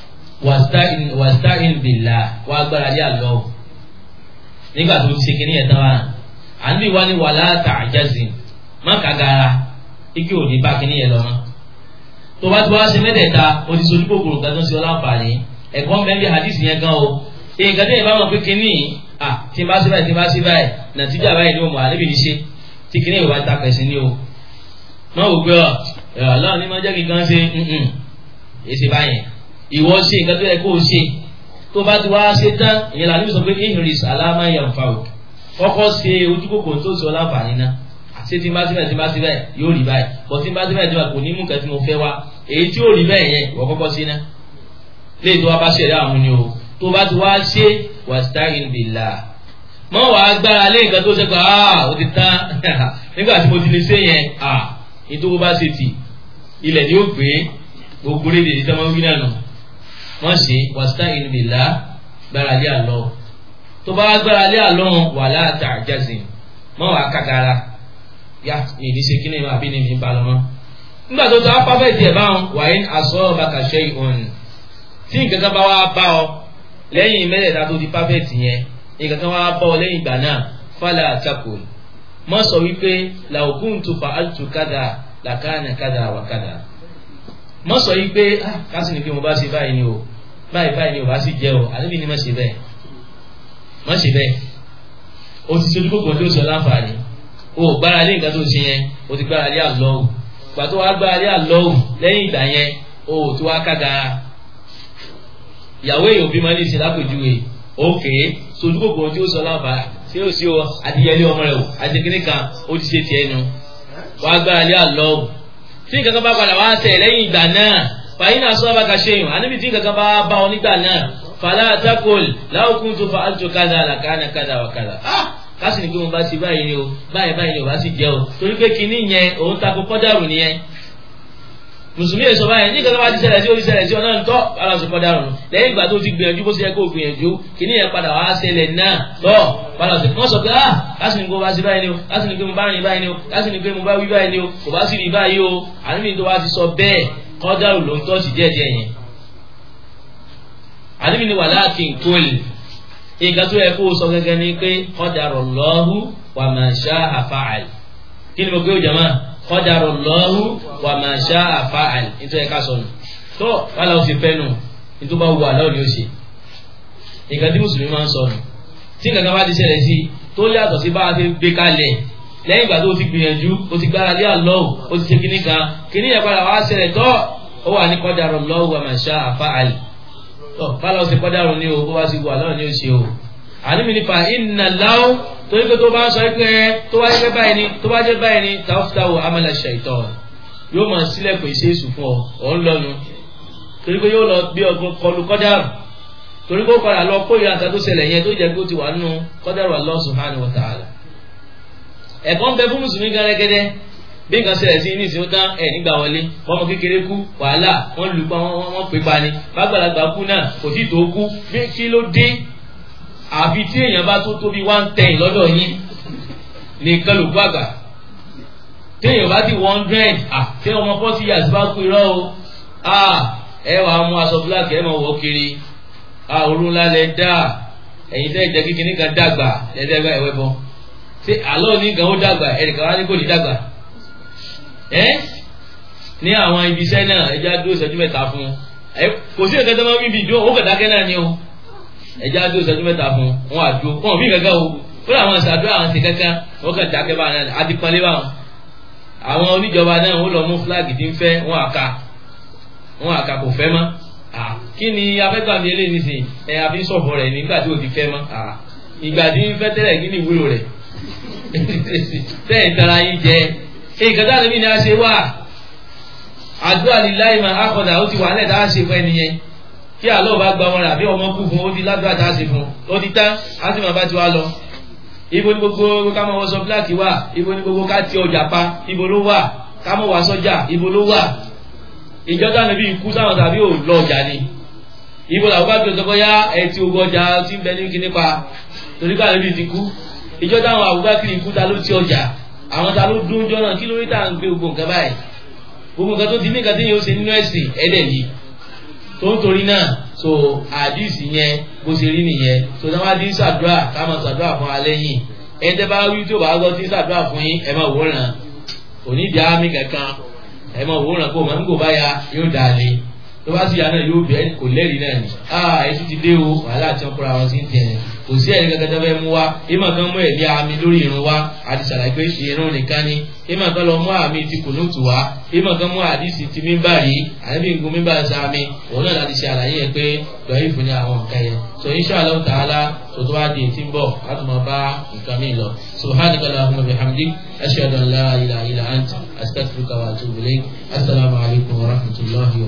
wàsta'in billah wà agbára lé àlọ́ nígbà tó ti ṣe kinní yẹn tán wá àníbi wá ní wàlá ta'jazin má kàgàrà ike òní bá kinní yẹn lọ mọ́ tó bá ti wá ṣe mẹ́tẹ̀ẹ̀ta o ti sojú kòkòrò kan tó ń ṣe ọ láǹfààní ẹ̀kọ́ mẹ́bí hadith yẹn gan o nǹkan tó yẹ bá mọ̀ pé kinní ah tí n bá ṣe báyìí tí n bá ṣe báyìí nàtíjà báyìí ni mo mọ̀ àlébi ní ṣe tí kinní ìwà ta pẹ̀sìn ni o náà wò pé ọ ọlọ́run ní máa jẹ́ kí n kan ṣe èsì báyẹn ìwọ ṣe nǹkan tó yẹ kó o ṣe tó bá ti wá ṣe tán ìyẹn làwọn ibi sọ pé ihris alama yanfa o kọ́kọ́ ṣe ojú kòkòrò tó ṣe ọ láǹfààní náà ṣé tí n bá síbẹ̀ tí n bá síbẹ̀ yóò rí báyìí bọ́ tí n bá síbẹ̀ tí wà kò ní mú nǹkan tí mo fẹ́ wá èyí tí yóò rí bẹ́ẹ̀ yẹn ìwọ kọ́kọ́ sí ná lè tó wá bá ṣẹ̀dá àwọn ni o tó bá ti wá ṣe wasta'in billah mọ́ wàá gbára lé nǹkan tó ṣe pé ah ó ti tán nígbà tí mo ti lè ṣe yẹn ah ètò bó bá ṣe tì ilẹ̀ ni ó gbé gbogbo lédè ní sẹ́wọ́n wí náà nù wọ́n ṣe wasta'in billah gbára lé àlọ́ tó bá gbára lé àlọ́ wala ta'jazin mọ́ wàá kàkàrà yá mi ní ṣe kí ni àbí ni mi bá lọ mọ́ nígbà tó tó apá bẹ́ẹ̀ tiẹ̀ báwọn wàá in asabaka shay'un tí nǹkan kan bá wá bá ọ lẹ́yìn mẹ́rẹ̀ẹ́ta tó di pápẹ́ẹ̀tì yẹn nǹkan kan wá bá ọ lẹ́yìn ìgbà náà fala takul mọ́ sọ wípé law kuntu fa'altu kada làkàna kada wà kada mọ́ sọ wípé kásì ní pé mo bá ṣe báyìí ni o báyìí báyìí ni o bá sì jẹ́ o àlébi ni má ṣe bẹ́ẹ̀ má ṣe bẹ́ẹ̀ o ti ṣojú gbogbo tó sọ láǹfààní o gbára lé nǹkan tó ṣe yẹn o ti gbára lé àlọ́wù pàtó wá gbára lé àlọ́wù lẹ́yìn ìgbà yẹn o tó wá kágara ìyàwó èèyàn bí máa ní ìsìn lápèjúwe òkè sojú gbogbo tí ó sọ láǹfààní tí ó sì o adìyẹlé ọmọ rẹ o àtẹkínní kan ó ti ṣe tiẹ̀ nu wá gbára lé àlọ́wù tí nǹkan kan bá padà wá tẹ̀ lẹ́yìn ìgbà náà fàyín náà sọ́ọ́ bá ka ṣe yùn àníbi tí nǹkan kan bá bá ọ nígbà náà fàlà àtàkùn láwùkún tó fa àlùtò kádà làkàna kádà wà kádà kásì ní pé mo bá ti báyìí ni o báyìí báyìí ni o bá sì jẹ́ o torí pé kinní yẹn òun tako kọ́dàrú nìyẹn mùsùlùmí èso báyìí ní kankan bá ti ṣẹlẹ̀ sí ó ti ṣẹlẹ̀ sí ọ náà ń tọ́ aláṣọ kọ́dàrú lẹ́yìn ìgbà tó ti gbìyànjú bó ṣe yẹ kó gbìyànjú kinní yẹn padà wá ṣẹlẹ̀ náà tọ́ aláṣọ wọ́n sọ pé ah kásì ní pé mo bá ti báyìí ni o kásì ní pé mo bá rìn báyìí ni o kásì ní pé mo bá wí báyìí ni o kò bá sì rí báyìí o àníbi tó wá ti sọ bẹ́ẹ̀ kọ́dàrú ló ń tọ́ sí díẹ̀díẹ̀ yẹn àníbi ni walakin kul nǹkan tó yẹ kó o sọ gẹ́gẹ́ ni pé qadarallahu wa ma sha'a fa'al kí ni mo gbé o jama qadarallahu wa ma sha'a fa'al nítorí ká sọnù tó wàhálà ó sì fẹ́ nù nítorí bá wù àlọ́ ni ó ṣe nǹkan tí mùsùlùmí máa ń sọnù tí nǹkan kan bá ti ṣẹlẹ̀ sí tó yàtọ̀ sí bá a ti gbé kalẹ̀ lẹ́yìn ìgbà tó o ti gbìyànjú o ti gbára lé àlọ́ o ti ṣe kíní kan kíní yẹn padà wá ṣẹlẹ̀ tó ó wà ní qadarallahu wa ma sha'a fa'al báwo ṣe kọ́dárùn ní o bó bá ti wà lọ́rùn ní o ṣe o àníbi nípa iná láwọ́ torí pé tó bá ń sọ pé tó bá jẹ́ báyìí ni tó bá jẹ́ báyìí ni tàwọ́fítáwò amala ṣàìtọ́ yóò máa sílẹ̀kùn iṣẹ́ èṣù fún ọ ọ̀ ń lọ́nu torí pé yóò lọ gbé ọgbọ́n kọlu kọ́dárùn torí pé ó padà lọ kó ìyá àtàtó ṣẹlẹ̀ yẹn tó jẹ́ pé ó ti wà nínú kọ́dárùn Allah subhanahu wa ta'ala ẹ̀kọ́ ń bẹ fún mùsùlùmí gẹ́gẹ́dẹ́ bí nǹkan ṣẹlẹ̀ sí ní ìsìn tán ẹ̀ nígbà wọlé ọmọ kékeré kú wàhálà wọ́n lù pa wọ́n pè pa ni bàgbàlagbà kú náà kò tí tó kú bí kí ló dé àfi tí èèyàn bá tó tóbi one ten lọ́dọ̀ yín nìkan ló kú àgbà téèyàn bá ti one hundred tí ọmọ forty years bá kú irọ́ o ẹ wà á mú aṣọ fúláàkì ẹ máa wọ kiri òru ńlá lẹ dá ẹ̀yin tẹ́ ìjẹ́ kíkiní kan dàgbà lẹ́dẹ́gbà ẹ̀wẹ́ bọ́ ṣé àlọ́ ní gan ó dàgbà ẹnìkan wá ní kò ní dàgbà ẹ ní àwọn ibiṣẹ́ náà ẹja dúró ìṣẹ́jú mẹ́ta fún un kò sí ẹ̀kẹ́ tó máa ń bíbi ìdúró ó kẹ̀dákẹ́ náà ni o ẹja dúró ìṣẹ́jú mẹ́ta fún un wọn àdúró wọn bí kankan o ó làwọn ìṣàdúrà àwọn ti kankan wọn kàn dákẹ́ bá náà àti pọnlé báwọn àwọn oníjọba náà ó lọ mú fúláàgì tí ń fẹ́ wọn àka wọn àka kò fẹ́ mọ́ kí ni afẹ́gbàmí eléyìí nìsín ẹ àfi sọ̀bọ̀ rẹ̀ nígbà tí ò ti fẹ́ mọ́ ìgbà tí ń fẹ́ tẹ́lẹ̀ kí ni ìwúlò rẹ̀ tẹ́ẹ̀ tara yín jẹ́ nǹkan tá a lè bí ní a ṣe wà àdúrà líláì máa akọ̀dà ó ti wà nílẹ̀ tá a ṣe fún ẹni yẹn kí àlọ́ bá gba wọn rà bí ọmọ kú fún ó ti ládùúrà tá a ṣe fún ó ti tán á sì máa bá ti wá lọ ibo ni gbogbo ká máa wọṣọ bíláàkì wà ibo ni gbogbo ká ti ọjà pa ibo ló wà ká máa wà sọ́jà ibo ló wà ìjọba níbi ikú sáwọn tàbí ò lọ ọjà ni ibo làwọn bá gbé ọsọ yá ẹtì ogun ọjà tí ń bẹ ní kíní pa torí ká níbi ti kú ìjọba àwọn àbúgbàkiri ikú ta ló ti ọjà àwọn ta ló dún jọ́nà kí lórí tá à ń gbé gbogbo nǹkan báyìí gbogbo nǹkan tó ti ní nǹkan tí yóò ṣe nínú ẹ̀sìn ẹ̀dẹ̀ yìí tó ń torí náà so àdìsí yẹn bó ṣe rí nìyẹn so náà wá dín sàdúrà ká máa sàdúrà fún alẹ́ yìí ẹ̀ tẹ́ bá wí tí ò bá gbọ́ dín sàdúrà fún yín ẹ̀ máa wòran onídìí àmì kankan ẹ̀ máa wòran kó mọ̀ nígbò báyà yóò dà lé tó bá sì yà náà yóò bẹ́ẹ̀ kò lẹ́rìí náà ni ah ètò ti dé o wàhálà tí wọ́n kóra wọn sí ń tẹ̀ kò sí ẹ̀rí kankan tó fẹ́ mú wa ìmọ̀ kan mú ẹ̀rí àmì lórí irun wa àti ṣàlàyé pé irun nìkan ni ìmọ̀ kan lọ mú àmì ti kùnúùtù wa ìmọ̀ kan mú àdìsí ti mímbà rí àbí ngun mímbà sàmì òun náà láti ṣe àlàyé yẹn pé lọ́yìn fún ní àwọn nǹkan yẹn so insha Allah ta'ala tó tó bá di ètí ń bọ̀ láti máa bá nǹkan mi lọ subhanaka allahumma bihamdik ashhadu an la ilaha illa anta astaghfiruka wa atubu ilayk assalamu alaikum wa rahmatullahi wa